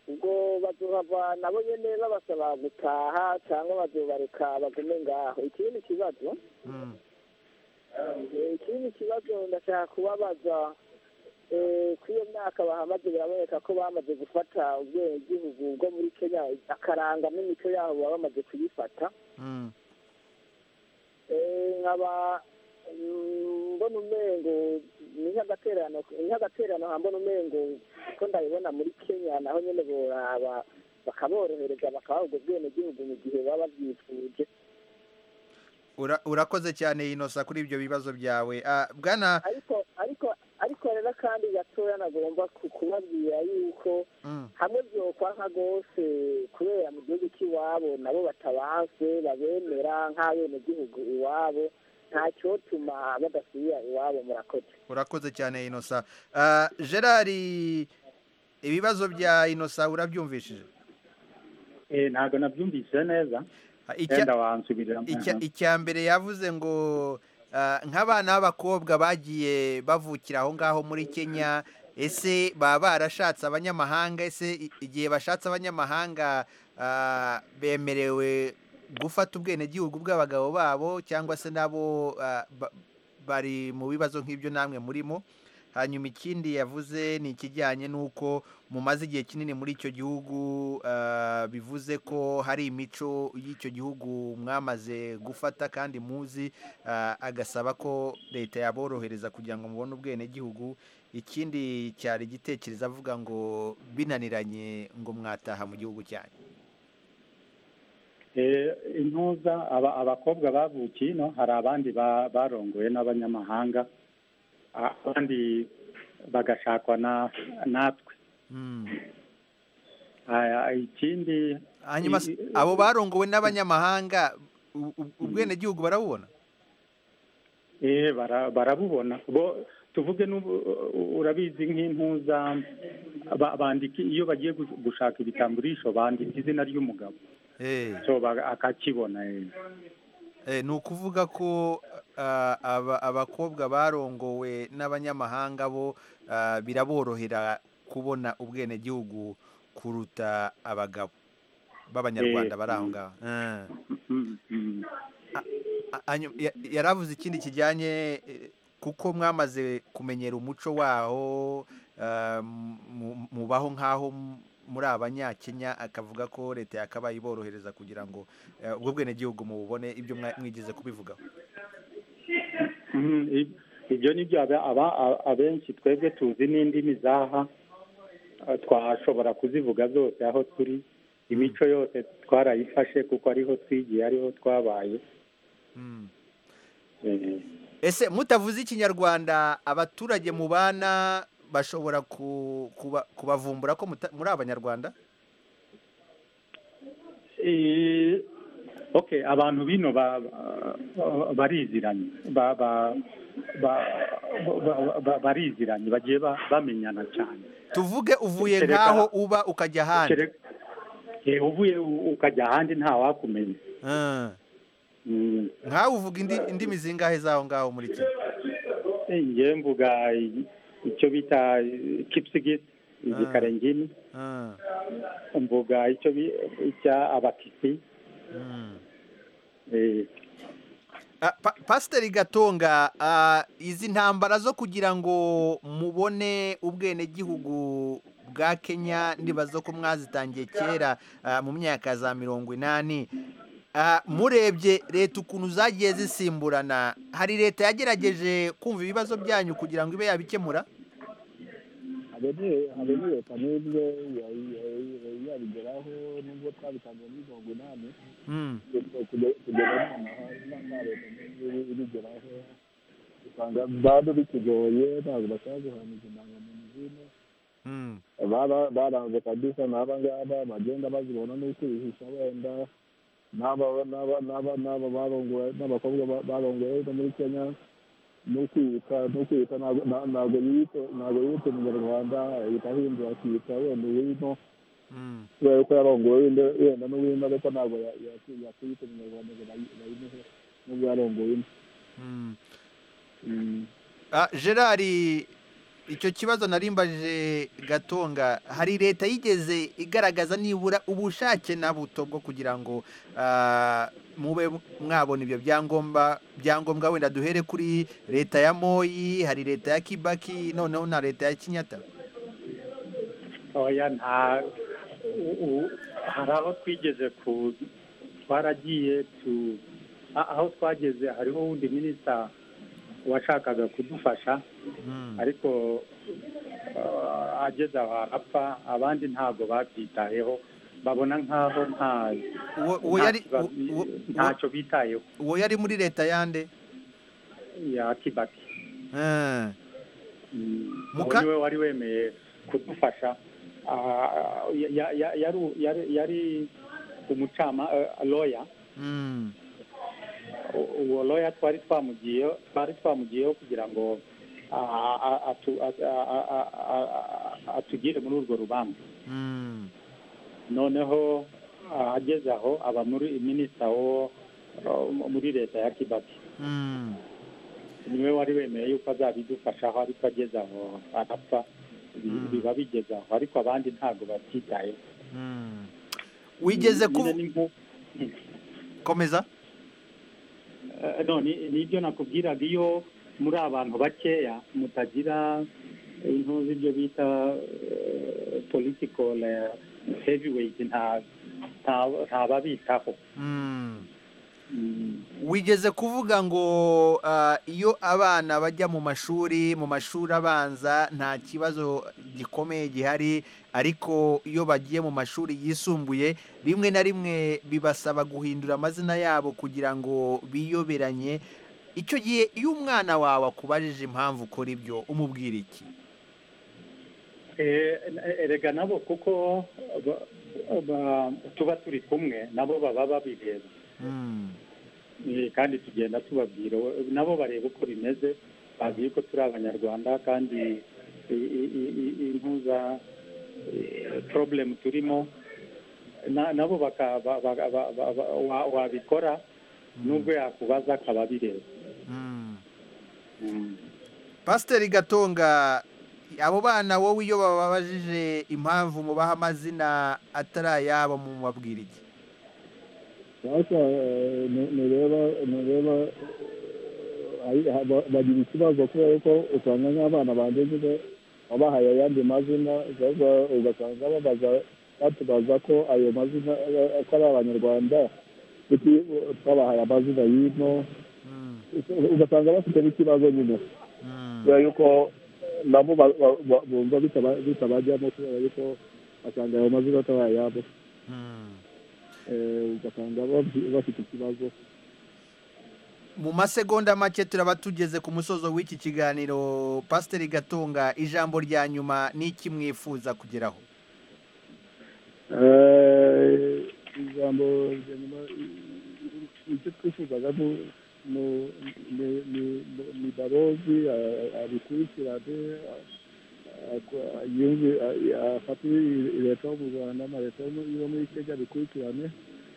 ubwo bazuhava nabo nyine babasaba gutaha cyangwa bazubareka bagume ngaho ikindi kibazo ikindi kibazo ndashaka kubabaza kuri iyo myaka bahamaze biraboneka ko bamaze gufata ubwenegihugu bwo muri kenya akaranga n'imico yabo baba bamaze kuyifata nkaba mbona umengo ni nk'agaterano nk'agaterano umengo ko ndabibona muri kenya naho nyine boraba bakaborohereza bakabaha ubwo bwenegihugu mu gihe baba babyifuje urakoze cyane inosa kuri ibyo bibazo byawe bwana ariko ariko rero kandi gatoya nagomba kubabwira yuko hamwe byokwa nka rwose kubera mu gihugu cy'iwabo nabo batabanze babemera nk'abenegihugu iwabo ntacyotuma badasubira iwabo murakoze urakoze cyane inosa gerard ibibazo bya inosa urabyumvishije ntabwo nabyumvise neza wenda wansubirira icya mbere yavuze ngo nk'abana b'abakobwa bagiye bavukira aho ngaho muri kenya ese baba barashatse abanyamahanga ese igihe bashatse abanyamahanga bemerewe gufata ubwenegihugu bw'abagabo babo cyangwa se nabo bari mu bibazo nk'ibyo namwe murimo hanyuma ikindi yavuze ni ikijyanye n'uko mumaze igihe kinini muri icyo gihugu bivuze ko hari imico y'icyo gihugu mwamaze gufata kandi muzi agasaba ko leta yaborohereza kugira ngo mubone ubwenegihugu ikindi cyari igitekerezo avuga ngo binaniranye ngo mwataha mu gihugu cyanyu intuza abakobwa bavukiye ino hari abandi barongowe n'abanyamahanga abandi bagashakwa natwe ikindi hanyuma abo barongowe n'abanyamahanga ubwenegihugu barabubona barabubona tuvuge urabizi nk'intuza bandika iyo bagiye gushaka ibitamburisho bandika izina ry'umugabo akakibona ni ukuvuga ko abakobwa barongowe n'abanyamahanga bo biraborohera kubona ubwenegihugu kuruta abagabo b'abanyarwanda bari aho ngaho yaravuze ikindi kijyanye kuko mwamaze kumenyera umuco waho mubaho nk'aho muri abanyakenya akavuga ko leta yakabaye iborohereza kugira ngo ubwo bwenegihugu mububone ibyo mwigeze kubivugaho ibyo ni byo abenshi twebwe tuzi n'indimi zaha twashobora kuzivuga zose aho turi imico yose twarayifashe kuko ariho twigiye ariho twabaye ese mutavuze ikinyarwanda abaturage mubana bashobora kubavumbura ko muri abanyarwanda oke abantu bino bariziranye bariziranye bagiye bamenyana cyane tuvuge uvuye nk'aho uba ukajya ahandi uvuye ukajya ahandi ntawakumenya nkawe uvuga indimi zingahe z'aho ngaho muri kimwe mvuga icyo bita kipsigiti igikarengini mvuga icyo bita abakisi pasiteri gatonga izi ntambara zo kugira ngo mubone ubwenegihugu bwa kenya ndibazo ko mwazitangiye kera mu myaka za mirongo inani murebye leta ukuntu zagiye zisimburana hari leta yagerageje kumva ibibazo byanyu kugira ngo ibe yabikemura habe ni leta n'ibyo yabigeraho nubwo twabitangiye muri mirongo inani kugera nta leta n'ibyo ibigeraho usanga bado bikigoye ntabwo bashaka guhaniza indangamuntu zino baranze kabisa n'aba ngaba bagenda bazibona n'uko ibihisha wenda n'aba barongoye n'abakobwa barongoye no muri kenya no kwita no kwita ntabwo yiyita umunyarwanda yita ahindura akiyita wenda uwino kubera ko yarongowe wenda n'uwino ariko ntabwo yakwiyita umunyarwanda ngo bayimuhe n'ubwo yarongowe gerard icyo kibazo narimbajije gatonga hari leta yigeze igaragaza nibura ubushake na buto bwo kugira ngo mube mwabona ibyo byangombwa byangombwa wenda duhere kuri leta ya moyi hari leta ya kibaki noneho na leta ya kinyata oya nta hari aho twigeze ku twaragiye tu aho twageze hariho wundi minisita washakaga kudufasha ariko ageze aho arapfa abandi ntabwo babyitayeho babona nk'aho ntacyo bitayeho uwo yari muri leta yande ya kibaki uwo niwe wari wemeye kudufasha yari umucama loya uwo loya twari twamugiyeho twari twamugiyeho kugira ngo ah, ah, atu- ah, ah, ah, ah, ah, atugire muri urwo rubanza noneho ah, ageze aho aba muri minisita wo wo muri leta ya kibaki niwe wari wemeye yuko azabidufashaho ariko ageze aho arapfa Bi- biba bigeze aho ariko abandi ntabwo babyitayeho wigeze Nyine ni nko- komeza Eh, no ni- nibyo nakubwiraga iyo muri abantu bakeya mutagira intu z'ibyo bita eh, political eh, heavyweight nta nta- ntababitaho wigeze kuvuga ngo ah, iyo abana bajya mu mashuri mu mashuri abanza nta kibazo gikomeye gihari ariko iyo bagiye mu mashuri yisumbuye rimwe na rimwe bibasaba guhindura amazina yabo kugira ngo biyoberanye icyo gihe iyo umwana wawe akubajije impamvu ukora ibyo umubwira iki Eh, erega nabo kuko ba- ba- tuba turi kumwe nabo baba babireba Eh, kandi tugenda tubabwira we- nabo bareba uko bimeze bazi yuko turi abanyarwanda kandi i- i- i- i- impuza eh, problem turimo na- nabo baka- ba- ba- ba- ba- ba- wa- wabikora nubwo yakubaza akaba abireba pasiteri gatonga abo bana wowe iyo bababajije impamvu mubaha amazina atari ayabo mu mabwira iki basa ntureba ntureba bagira ikibazo kubera ko usanga nk'abana banjye nyine wabahaye ayandi mazina ugasanga ugasanga babaza batubaza ko ayo mazina eh, ko ari abanyarwanda kuki eh, twabahaye amazina y'ino ugasanga bafite n'ikibazo nyine kubera yuko nabo ba- ba- ba- bumva bitaba- bitabajyamo kubera yuko basanga ayo mazina atari ayabo Eh, ugasanga babyi- bafite ikibazo mu masegonda make turaba tugeze ku musozo w'iki kiganiro pasiteri gatonga ijambo rya nyuma ni iki mwifuza kugeraho Eh, ijambo rya nyuma icyo twifuzaga ni- ni- ni- ni- ni barozi a- abikurikirane a- aku- yumve a- afate leta yo mu rwanda na leta yo mu- yo muri kenya abikurikirane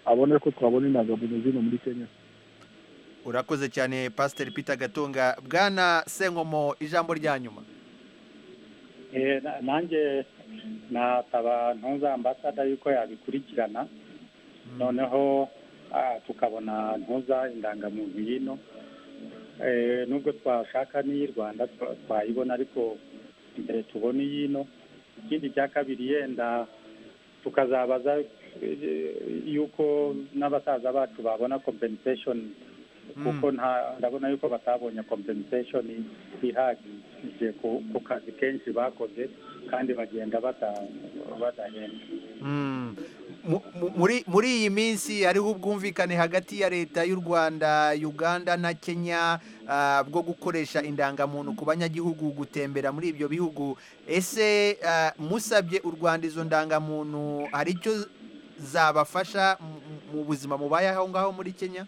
abone ko twabona indangamuntu zino muri kenya urakoze cyane pasiteri pita gatonga bwana senkomo ijambo rya nyuma Eh, na- nanjye nataba ntuza ambasada yuko yabikurikirana noneho ah, tukabona ntuza indangamuntu y'ino Eh, nubwo twashaka n'iyi rwanda twa- twayibona ariko mbere tubone iy'ino ikindi cya kabiri yenda tukazabaza eh, yuko n'abasaza bacu babona compensation kuko nta ndabona yuko batabonye compensation ihagije ku ku kazi kenshi bakoze kandi bagenda bata- badahembwa Mm. Mu- mu- muri muri iyi minsi hariho ubwumvikane hagati ya leta y'u rwanda uganda na kenya ah, bwo gukoresha indangamuntu ku banyagihugu gutembera muri ibyo bihugu ese ah, musabye u rwanda izo ndangamuntu hari icyo zabafasha mu- mu buzima mubaye aho ngaho muri kenya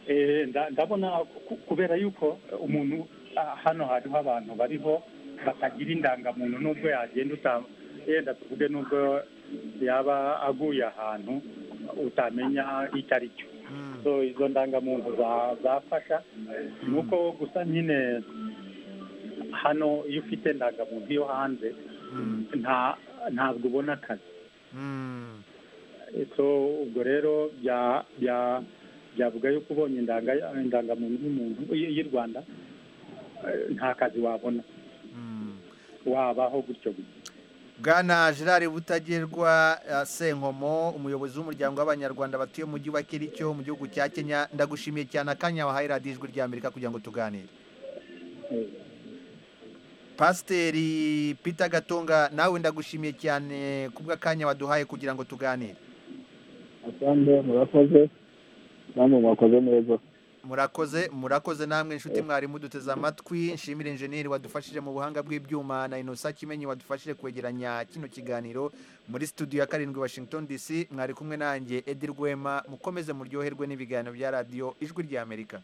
Eh, nda- ndabona ku- kubera yuko umuntu ah, hano hariho abantu bariho batagira indangamuntu nubwo yagenda uta- yenda tuvuge nubwo yaba aguye ahantu utamenya icyo ari cyo so izo ndangamuntu za- zafasha ni uko gusa nyine hano iyo ufite indangamuntu yo hanze nta ntabwo ubona akazi so ubwo rero bya bya byavuga yuko ubonye indanga indangamuntu y'umuntu y- y'u rwanda eh, nta kazi wabona wabaho gutyo gutyo bwana gerard butagerwa eh, senkomo umuyobozi w'umuryango w'abanyarwanda batuye mu mujyi wa kiricyo mu gihugu cya kenya ndagushimiye cyane akanya wahaye radiyo ijwi rya amerika kugira ngo tuganire pasiteri pita gatonga nawe ndagushimiye cyane kubw'akanya waduhaye kugira ngo tuganire asande murakoze namwe mwakoze neza murakoze murakoze namwe inshuti mwari muduteze amatwi nshimire injeniyeri wadufashije mu buhanga bw'ibyuma na inosa kimenyi wadufashije kwegeranya kino kiganiro muri studio ya karindwi washington dc mwari kumwe nanjye edi rwema mukomeze muryoherwe n'ibiganiro bya radiyo ijwi ry'amerika